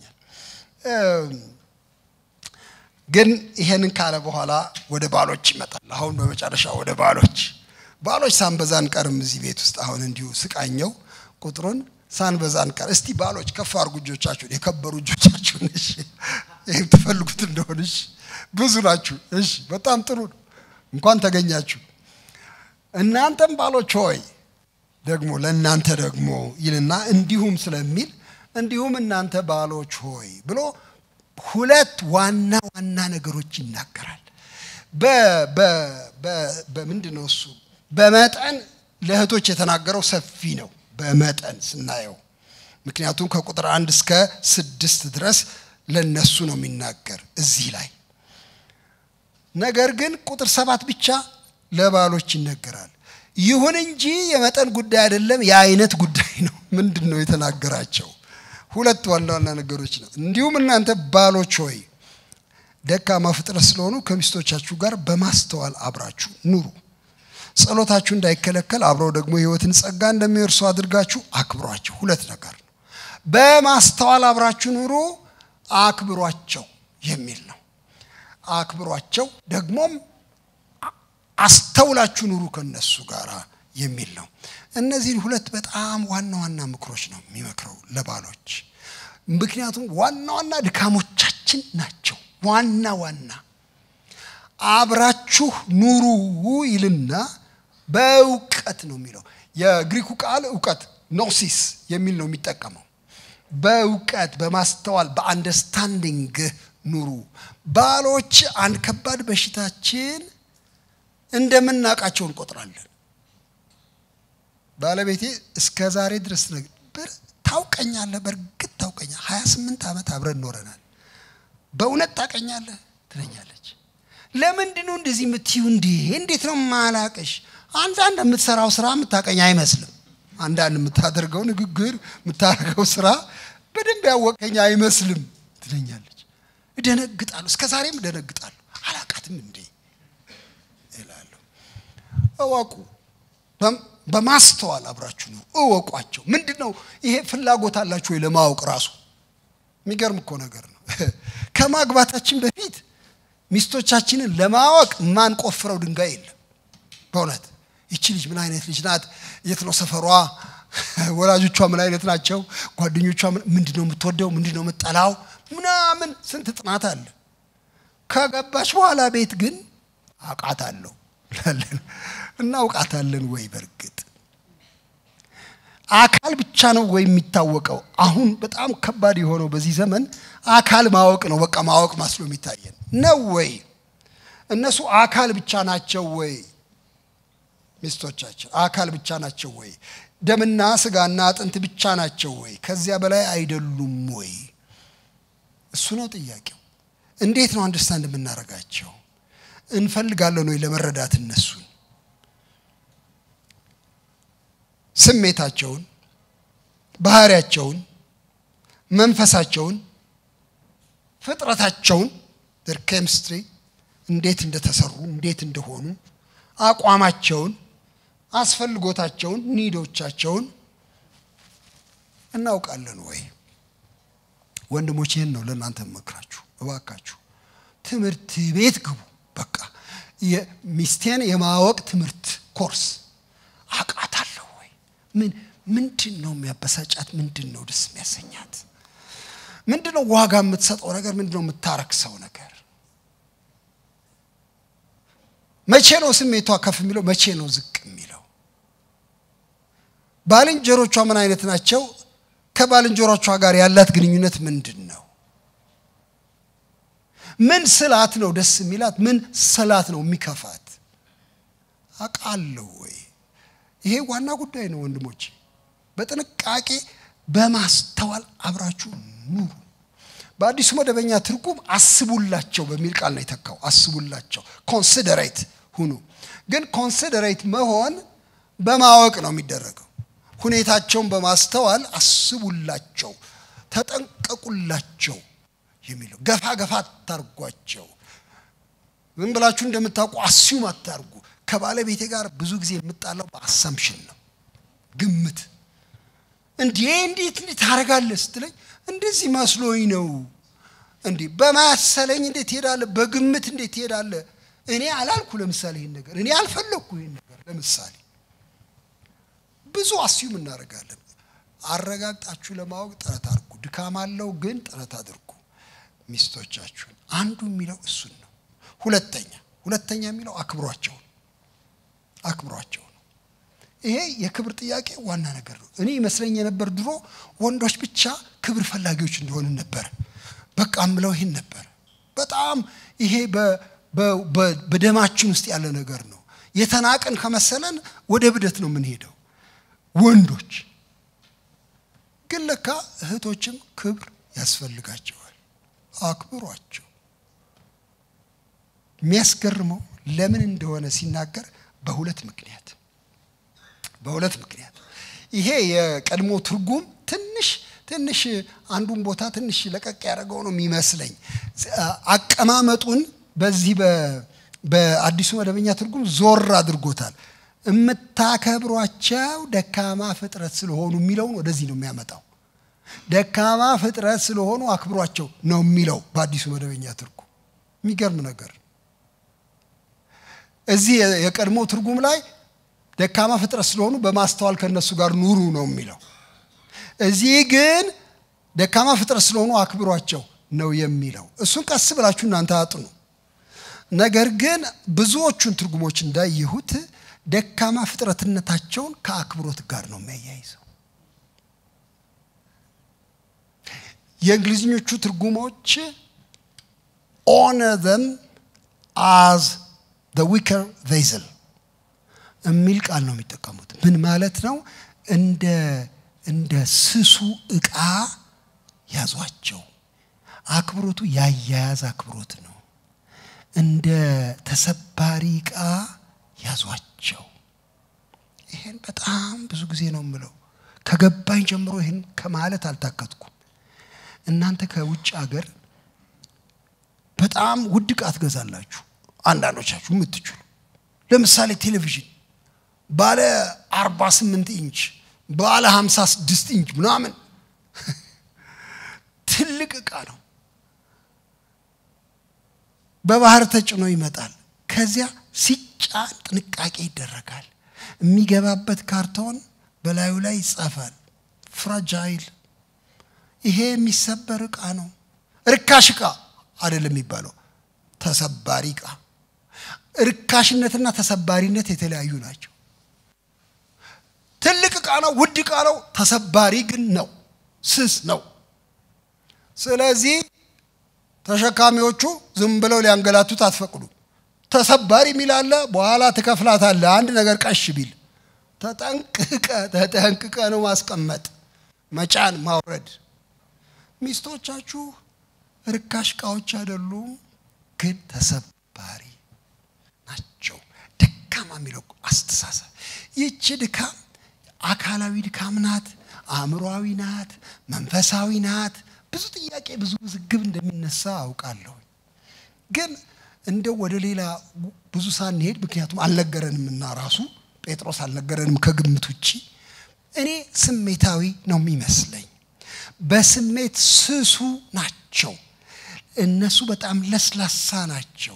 ግን ይሄንን ካለ በኋላ ወደ ባሎች ይመጣል። አሁን በመጨረሻ ወደ ባሎች ባሎች ሳንበዛ አንቀርም እዚህ ቤት ውስጥ አሁን እንዲሁ ስቃኘው ቁጥሩን ሳንበዛ አንቀር። እስቲ ባሎች ከፍ አድርጉ እጆቻችሁን፣ የከበሩ እጆቻችሁን። እሺ ይህም ትፈልጉት እንደሆን እሺ፣ ብዙ ናችሁ። እሺ በጣም ጥሩ ነው። እንኳን ተገኛችሁ። እናንተም ባሎች ሆይ ደግሞ ለእናንተ ደግሞ ይልና እንዲሁም ስለሚል እንዲሁም እናንተ ባሎች ሆይ ብሎ ሁለት ዋና ዋና ነገሮች ይናገራል። በምንድን ነው እሱ? በመጠን ለእህቶች የተናገረው ሰፊ ነው። በመጠን ስናየው ምክንያቱም ከቁጥር አንድ እስከ ስድስት ድረስ ለነሱ ነው የሚናገር እዚህ ላይ ነገር ግን ቁጥር ሰባት ብቻ ለባሎች ይነገራል። ይሁን እንጂ የመጠን ጉዳይ አይደለም፣ የአይነት ጉዳይ ነው። ምንድን ነው የተናገራቸው? ሁለት ዋና ዋና ነገሮች ነው። እንዲሁም እናንተ ባሎች ሆይ ደካማ ፍጥረት ስለሆኑ ከሚስቶቻችሁ ጋር በማስተዋል አብራችሁ ኑሩ። ጸሎታችሁ እንዳይከለከል አብረው ደግሞ የሕይወትን ጸጋ እንደሚወርሱ አድርጋችሁ አክብሯቸው። ሁለት ነገር ነው። በማስተዋል አብራችሁ ኑሩ፣ አክብሯቸው የሚል ነው። አክብሯቸው ደግሞም አስተውላችሁ ኑሩ ከነሱ ጋር የሚል ነው። እነዚህን ሁለት በጣም ዋና ዋና ምክሮች ነው የሚመክረው ለባሎች። ምክንያቱም ዋና ዋና ድካሞቻችን ናቸው። ዋና ዋና አብራችሁ ኑሩ ይልና በእውቀት ነው የሚለው። የግሪኩ ቃል እውቀት ኖሲስ የሚል ነው የሚጠቀመው። በእውቀት በማስተዋል በአንደርስታንዲንግ ኑሩ። ባሎች አንድ ከባድ በሽታችን እንደምናውቃቸው እንቆጥራለን። ባለቤቴ እስከ ዛሬ ድረስ ነበር ታውቀኛለህ፣ በእርግጥ ታውቀኛለህ፣ ሀያ ስምንት ዓመት አብረን ኖረናል። በእውነት ታውቀኛለህ ትለኛለች። ለምንድን ነው እንደዚህ የምትዩ? እንዲህ እንዴት ነው ማላቀሽ? አንዳንድ የምትሰራው ስራ የምታውቀኝ አይመስልም። አንዳንድ የምታደርገው ንግግር፣ የምታደርገው ስራ በደንብ ያወቀኝ አይመስልም ትለኛለች። እደነግጣለሁ፣ እስከ ዛሬም እደነግጣለሁ። አላቃትም እንዴ እላለሁ። እወቁ፣ በማስተዋል አብራችሁ ነው እወቋቸው። ምንድን ነው ይሄ ፍላጎት አላችሁ ወይ ለማወቅ ራሱ የሚገርም እኮ ነገር ነው። ከማግባታችን በፊት ሚስቶቻችንን ለማወቅ ማንቆፍረው ድንጋይ የለም። በእውነት ይቺ ልጅ ምን አይነት ልጅ ናት? የት ነው ሰፈሯ? ወላጆቿ ምን አይነት ናቸው? ጓደኞቿ ምንድን ነው የምትወደው? ምንድን ነው የምትጠላው? ምናምን ስንት ጥናት አለ። ከገባች በኋላ ቤት ግን አውቃታለሁ ላለን እናውቃታለን ወይ? በእርግጥ አካል ብቻ ነው ወይ የሚታወቀው? አሁን በጣም ከባድ የሆነው በዚህ ዘመን አካል ማወቅ ነው። በቃ ማወቅ ማስሎ የሚታየን ነው ወይ? እነሱ አካል ብቻ ናቸው ወይ? ሚስቶቻችን አካል ብቻ ናቸው ወይ? ደምና ስጋና አጥንት ብቻ ናቸው ወይ? ከዚያ በላይ አይደሉም ወይ? እሱ ነው ጥያቄው። እንዴት ነው አንደርስታንድ የምናደርጋቸው? እንፈልጋለን ወይ ለመረዳት እነሱን ስሜታቸውን፣ ባህሪያቸውን፣ መንፈሳቸውን፣ ፍጥረታቸውን ር ኬሚስትሪ እንዴት እንደተሰሩ እንዴት እንደሆኑ አቋማቸውን፣ አስፈልጎታቸውን፣ ኒዶቻቸውን እናውቃለን ወይ? ወንድሞች ይህን ነው ለእናንተ መክራችሁ፣ እባካችሁ ትምህርት ቤት ግቡ። በቃ ሚስቴን የማወቅ ትምህርት ኮርስ አውቃታለሁ ወይ? ምን ምንድን ነው የሚያበሳጫት? ምንድን ነው ደስ የሚያሰኛት? ምንድን ነው ዋጋ የምትሰጠው ነገር? ምንድን ነው የምታረክሰው ነገር? መቼ ነው ስሜቷ ከፍ የሚለው? መቼ ነው ዝቅ የሚለው? ባልንጀሮቿ ምን አይነት ናቸው? ከባልንጀሮቿ ጋር ያላት ግንኙነት ምንድን ነው? ምን ስላት ነው ደስ የሚላት? ምን ስላት ነው የሚከፋት? አውቃለሁ ወይ? ይሄ ዋና ጉዳይ ነው ወንድሞች። በጥንቃቄ በማስተዋል አብራችሁ ኑሩ። በአዲሱ መደበኛ ትርጉም አስቡላቸው በሚል ቃል ነው የተካው። አስቡላቸው፣ ኮንሲደሬት ሁኑ። ግን ኮንሲደሬት መሆን በማወቅ ነው የሚደረገው። ሁኔታቸውን በማስተዋል አስቡላቸው፣ ተጠንቀቁላቸው የሚለው ገፋ ገፋ አታርጓቸው። ዝም ብላችሁ እንደምታውቁ አስዩም አታርጉ። ከባለቤቴ ጋር ብዙ ጊዜ የምጣላው በአሳምሽን ነው፣ ግምት እንዴ እንዴት እንዴት ታደርጋለህ ስትለኝ እንደዚህ መስሎኝ ነው። እንዲህ በማሰለኝ እንዴት ትሄዳለህ? በግምት እንዴት ትሄዳለህ? እኔ አላልኩ። ለምሳሌ ይህን ነገር እኔ አልፈለግኩ። ይህን ነገር ለምሳሌ ብዙ አስዩም እናደርጋለን። አረጋግጣችሁ ለማወቅ ጥረት አድርጉ። ድካም አለው፣ ግን ጥረት አድርጉ ሚስቶቻችሁን። አንዱ የሚለው እሱን ነው። ሁለተኛ ሁለተኛ የሚለው አክብሯቸው አክብሯቸው ነው። ይሄ የክብር ጥያቄ ዋና ነገር ነው። እኔ ይመስለኝ የነበር ድሮ ወንዶች ብቻ ክብር ፈላጊዎች እንደሆን ነበር። በቃ ምለው ይህን ነበር። በጣም ይሄ በደማችን ውስጥ ያለ ነገር ነው። የተናቅን ከመሰለን ወደ ብደት ነው የምንሄደው ወንዶች። ግን ለካ እህቶችም ክብር ያስፈልጋቸዋል። አክብሯቸው። የሚያስገርመው ለምን እንደሆነ ሲናገር በሁለት ምክንያት በሁለት ምክንያት ይሄ የቀድሞ ትርጉም ትንሽ ትንሽ አንዱን ቦታ ትንሽ ለቀቅ ያደረገው ነው የሚመስለኝ። አቀማመጡን በዚህ በአዲሱ መደበኛ ትርጉም ዞር አድርጎታል። የምታከብሯቸው ደካማ ፍጥረት ስለሆኑ የሚለውን ወደዚህ ነው የሚያመጣው። ደካማ ፍጥረት ስለሆኑ አክብሯቸው ነው የሚለው በአዲሱ መደበኛ ትርጉም። የሚገርም ነገር እዚህ የቀድሞ ትርጉም ላይ ደካማ ፍጥረት ስለሆኑ በማስተዋል ከነሱ ጋር ኑሩ ነው የሚለው። እዚህ ግን ደካማ ፍጥረት ስለሆኑ አክብሯቸው ነው የሚለው። እሱን ቀስ ብላችሁ እናንተ አጥኑ። ነገር ግን ብዙዎቹን ትርጉሞች እንዳየሁት ደካማ ፍጥረትነታቸውን ከአክብሮት ጋር ነው የሚያያይዘው። የእንግሊዝኞቹ ትርጉሞች ኦነር ዘም አዝ ዘ ዊከር ቬዝል የሚል ቃል ነው የሚጠቀሙት። ምን ማለት ነው? እንደ እንደ ስሱ ዕቃ ያዟቸው። አክብሮቱ ያያያዝ አክብሮት ነው። እንደ ተሰባሪ ዕቃ ያዟቸው። ይሄን በጣም ብዙ ጊዜ ነው የምለው። ከገባኝ ጀምሮ ይህን ከማለት አልታከትኩም። እናንተ ከውጭ ሀገር በጣም ውድ ዕቃ ትገዛላችሁ። አንዳንዶቻችሁ የምትችሉ ለምሳሌ ቴሌቪዥን ባለ 48 ኢንች ባለ 56 ኢንች ምናምን ትልቅ ዕቃ ነው። በባህር ተጭኖ ይመጣል። ከዚያ ሲጫን ጥንቃቄ ይደረጋል። የሚገባበት ካርቶን በላዩ ላይ ይጻፋል። ፍራጃይል፣ ይሄ የሚሰበር ዕቃ ነው። ርካሽ ዕቃ አይደለም የሚባለው፣ ተሰባሪ ዕቃ። ርካሽነትና ተሰባሪነት የተለያዩ ናቸው። ትልቅ ዕቃ ነው፣ ውድ ዕቃ ነው። ተሰባሪ ግን ነው፣ ስስ ነው። ስለዚህ ተሸካሚዎቹ ዝም ብለው ሊያንገላቱት አትፈቅዱ። ተሰባሪ የሚል አለ፣ በኋላ ትከፍላታለህ። አንድ ነገር ቀሽ ቢል ተጠንቅቀ ተጠንቅቀ ነው ማስቀመጥ፣ መጫን፣ ማውረድ። ሚስቶቻችሁ ርካሽ ዕቃዎች አይደሉም፣ ግን ተሰባሪ ናቸው። ደካማ የሚለው አስተሳሰብ ይቺ ድካም አካላዊ ድካም ናት፣ አእምሮዊ ናት፣ መንፈሳዊ ናት። ብዙ ጥያቄ ብዙ ውዝግብ እንደሚነሳ አውቃለሁ። ግን እንደው ወደ ሌላ ብዙ ሳንሄድ ምክንያቱም አልነገረንም እና ራሱ ጴጥሮስ አልነገረንም ከግምት ውጭ እኔ ስሜታዊ ነው የሚመስለኝ። በስሜት ስሱ ናቸው እነሱ በጣም ለስላሳ ናቸው፣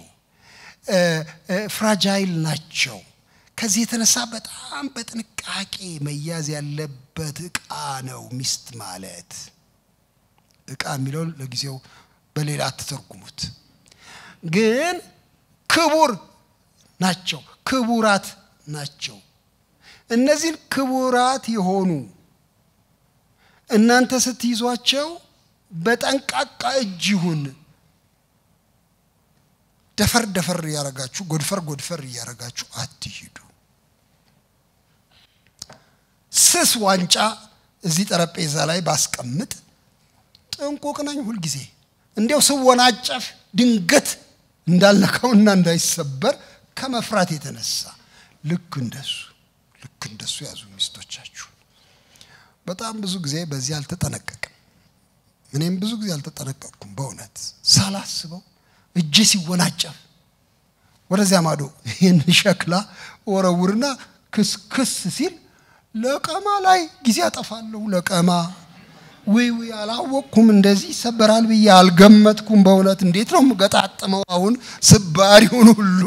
ፍራጃይል ናቸው። ከዚህ የተነሳ በጣም በጥንቃቄ መያዝ ያለበት ዕቃ ነው ሚስት ማለት። ዕቃ የሚለው ለጊዜው በሌላ አትተርጉሙት። ግን ክቡር ናቸው፣ ክቡራት ናቸው። እነዚህን ክቡራት የሆኑ እናንተ ስትይዟቸው በጠንቃቃ እጅ ይሁን። ደፈር ደፈር እያረጋችሁ ጎድፈር ጎድፈር እያረጋችሁ አትሂዱ። ስስ ዋንጫ እዚህ ጠረጴዛ ላይ ባስቀምጥ ጥንቁቅ ነኝ ሁልጊዜ እንዲያው ስወናጨፍ ድንገት እንዳልነካውና እንዳይሰበር ከመፍራት የተነሳ ልክ እንደሱ ልክ እንደሱ ያዙ ሚስቶቻችሁን። በጣም ብዙ ጊዜ በዚህ አልተጠነቀቅም። እኔም ብዙ ጊዜ አልተጠነቀቅኩም። በእውነት ሳላስበው እጄ ሲወናጨፍ ወደዚያ ማዶ ይህን ሸክላ ወረውርና ክስ ክስ ሲል ለቀማ ላይ ጊዜ አጠፋለሁ። ለቀማ ውይ ውይ አላወቅኩም፣ እንደዚህ ይሰበራል ብዬ አልገመትኩም። በእውነት እንዴት ነው የምገጣጥመው? አሁን ስባሪውን ሁሉ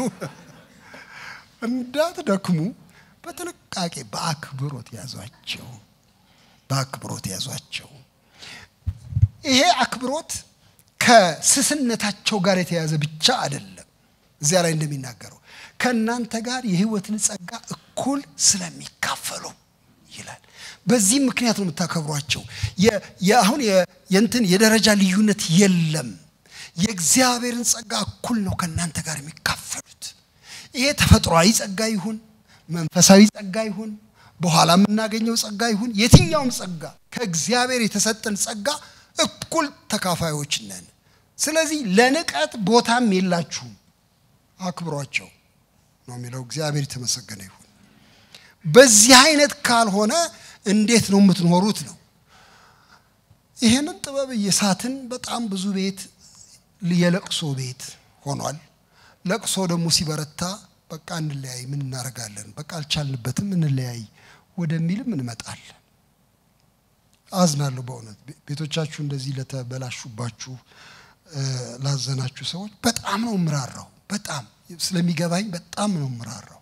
እንዳትደክሙ በጥንቃቄ በአክብሮት ያዟቸው፣ በአክብሮት ያዟቸው። ይሄ አክብሮት ከስስነታቸው ጋር የተያዘ ብቻ አይደለም። እዚያ ላይ እንደሚናገረው ከእናንተ ጋር የሕይወትን ጸጋ እኩል ስለሚካፈሉ ይላል። በዚህም ምክንያት ነው የምታከብሯቸው። አሁን የእንትን የደረጃ ልዩነት የለም። የእግዚአብሔርን ጸጋ እኩል ነው ከእናንተ ጋር የሚካፈሉት። ይሄ ተፈጥሯዊ ጸጋ ይሁን መንፈሳዊ ጸጋ ይሁን በኋላ የምናገኘው ጸጋ ይሁን የትኛውም ጸጋ ከእግዚአብሔር የተሰጠን ጸጋ እኩል ተካፋዮች ነን። ስለዚህ ለንቀት ቦታም የላችሁም። አክብሯቸው ነው የሚለው። እግዚአብሔር የተመሰገነ ይሁን። በዚህ አይነት ካልሆነ እንዴት ነው የምትኖሩት ነው። ይህንን ጥበብ እየሳትን በጣም ብዙ ቤት የለቅሶ ቤት ሆኗል። ለቅሶ ደግሞ ሲበረታ በቃ እንለያይ፣ ምን እናደርጋለን፣ በቃ አልቻልንበትም፣ እንለያይ ወደሚልም እንመጣለን። አዝናለሁ በእውነት ቤቶቻችሁ እንደዚህ ለተበላሹባችሁ ላዘናችሁ ሰዎች በጣም ነው ምራራው። በጣም ስለሚገባኝ በጣም ነው ምራራው።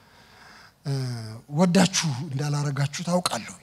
ወዳችሁ እንዳላረጋችሁ ታውቃለሁ።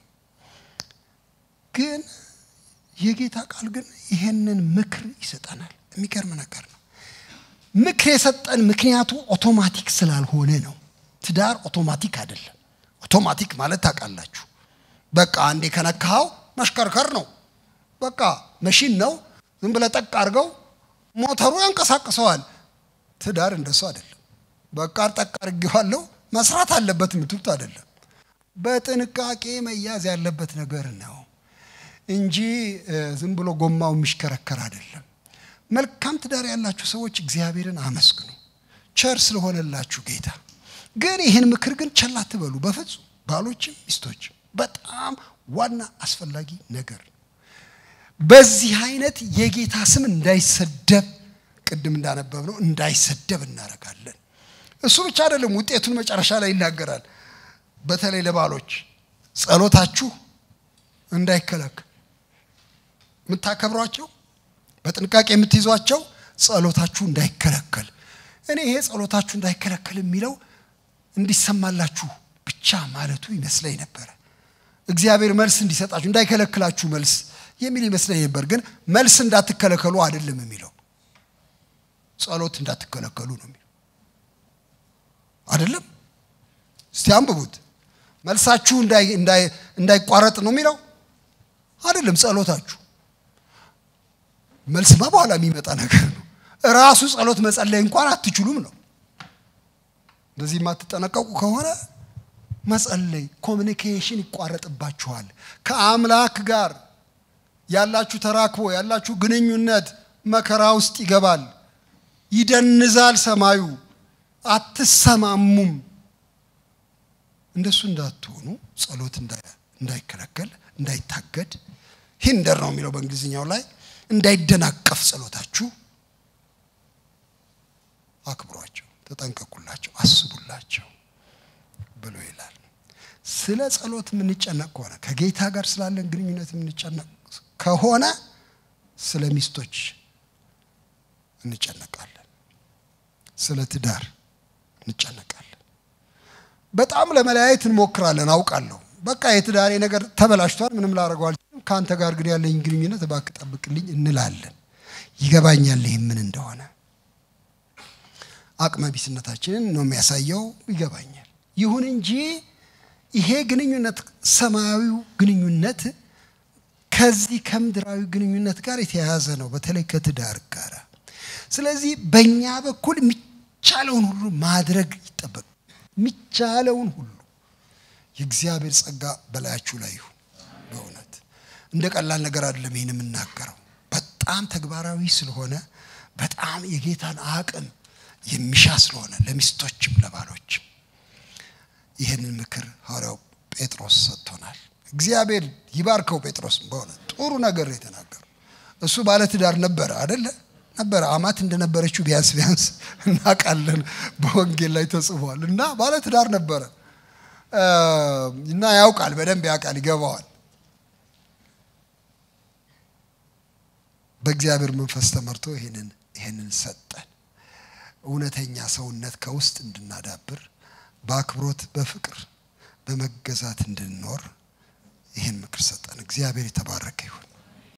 ግን የጌታ ቃል ግን ይሄንን ምክር ይሰጠናል። የሚገርም ነገር ነው። ምክር የሰጠን ምክንያቱ ኦቶማቲክ ስላልሆነ ነው። ትዳር ኦቶማቲክ አይደለም። ኦቶማቲክ ማለት ታውቃላችሁ፣ በቃ አንዴ ከነካኸው መሽከርከር ነው። በቃ መሽን ነው። ዝም ብለህ ጠቅ አድርገው ሞተሩ ያንቀሳቅሰዋል። ትዳር እንደሱ አይደለም። በቃ ጠቅ አድርጌዋለሁ መስራት አለበት የምትሉት አይደለም። በጥንቃቄ መያዝ ያለበት ነገር ነው እንጂ ዝም ብሎ ጎማው የሚሽከረከር አይደለም። መልካም ትዳር ያላችሁ ሰዎች እግዚአብሔርን አመስግኑ፣ ቸር ስለሆነላችሁ ጌታ። ግን ይህን ምክር ግን ቸል አትበሉ በፍጹም ባሎችም ሚስቶችም። በጣም ዋና አስፈላጊ ነገር ነው። በዚህ አይነት የጌታ ስም እንዳይሰደብ ቅድም እንዳነበብ ነው እንዳይሰደብ እናደርጋለን። እሱ ብቻ አይደለም፣ ውጤቱን መጨረሻ ላይ ይናገራል። በተለይ ለባሎች ጸሎታችሁ እንዳይከለከል የምታከብሯቸው በጥንቃቄ የምትይዟቸው ጸሎታችሁ እንዳይከለከል። እኔ ይሄ ጸሎታችሁ እንዳይከለከል የሚለው እንዲሰማላችሁ ብቻ ማለቱ ይመስለኝ ነበረ። እግዚአብሔር መልስ እንዲሰጣችሁ እንዳይከለክላችሁ መልስ የሚል ይመስለኝ ነበር። ግን መልስ እንዳትከለከሉ አይደለም የሚለው ጸሎት እንዳትከለከሉ ነው የሚለው አይደለም። እስቲ አንብቡት። መልሳችሁ እንዳይቋረጥ ነው የሚለው አይደለም። ጸሎታችሁ መልስማ በኋላ የሚመጣ ነገር ነው። እራሱ ጸሎት መጸለይ እንኳን አትችሉም ነው። እንደዚህ የማትጠነቀቁ ከሆነ መጸለይ ኮሚኒኬሽን ይቋረጥባችኋል። ከአምላክ ጋር ያላችሁ ተራክቦ ያላችሁ ግንኙነት መከራ ውስጥ ይገባል። ይደንዛል ሰማዩ፣ አትሰማሙም። እንደሱ እንዳትሆኑ ጸሎት እንዳይከለከል እንዳይታገድ ሂንደር ነው የሚለው በእንግሊዝኛው ላይ እንዳይደናቀፍ ጸሎታችሁ አክብሯቸው፣ ተጠንቀቁላቸው፣ አስቡላቸው ብሎ ይላል። ስለ ጸሎት የምንጨነቅ ከሆነ ከጌታ ጋር ስላለን ግንኙነት የምንጨነቅ ከሆነ ስለ ሚስቶች እንጨነቃለን፣ ስለ ትዳር እንጨነቃለን። በጣም ለመለያየት እንሞክራለን፣ አውቃለሁ። በቃ የትዳሬ ነገር ተበላሽቷል፣ ምንም ላደርገው አልችልም፣ ከአንተ ጋር ግን ያለኝ ግንኙነት እባክህ ጠብቅልኝ እንላለን። ይገባኛል ይህ ምን እንደሆነ አቅመ ቢስነታችንን ነው የሚያሳየው፣ ይገባኛል። ይሁን እንጂ ይሄ ግንኙነት ሰማያዊው ግንኙነት ከዚህ ከምድራዊ ግንኙነት ጋር የተያያዘ ነው፣ በተለይ ከትዳር ጋር። ስለዚህ በእኛ በኩል የሚቻለውን ሁሉ ማድረግ ይጠበቅ የሚቻለውን ሁሉ የእግዚአብሔር ጸጋ በላያችሁ ላይ ይሁን። በእውነት እንደ ቀላል ነገር አይደለም ይህን የምናገረው በጣም ተግባራዊ ስለሆነ በጣም የጌታን አቅም የሚሻ ስለሆነ ለሚስቶችም ለባሎችም ይህንን ምክር ሐዋርያው ጴጥሮስ ሰጥቶናል። እግዚአብሔር ይባርከው ጴጥሮስም በእውነት ጥሩ ነገር የተናገረው እሱ ባለትዳር ነበረ አደለ ነበረ አማት እንደነበረችው ቢያንስ ቢያንስ እናውቃለን በወንጌል ላይ ተጽፏል እና ባለትዳር ነበረ እና ያውቃል በደንብ ያውቃል ይገባዋል በእግዚአብሔር መንፈስ ተመርቶ ይህንን ይህንን ሰጠን እውነተኛ ሰውነት ከውስጥ እንድናዳብር በአክብሮት በፍቅር በመገዛት እንድንኖር ይህን ምክር ሰጠን እግዚአብሔር የተባረከ ይሁን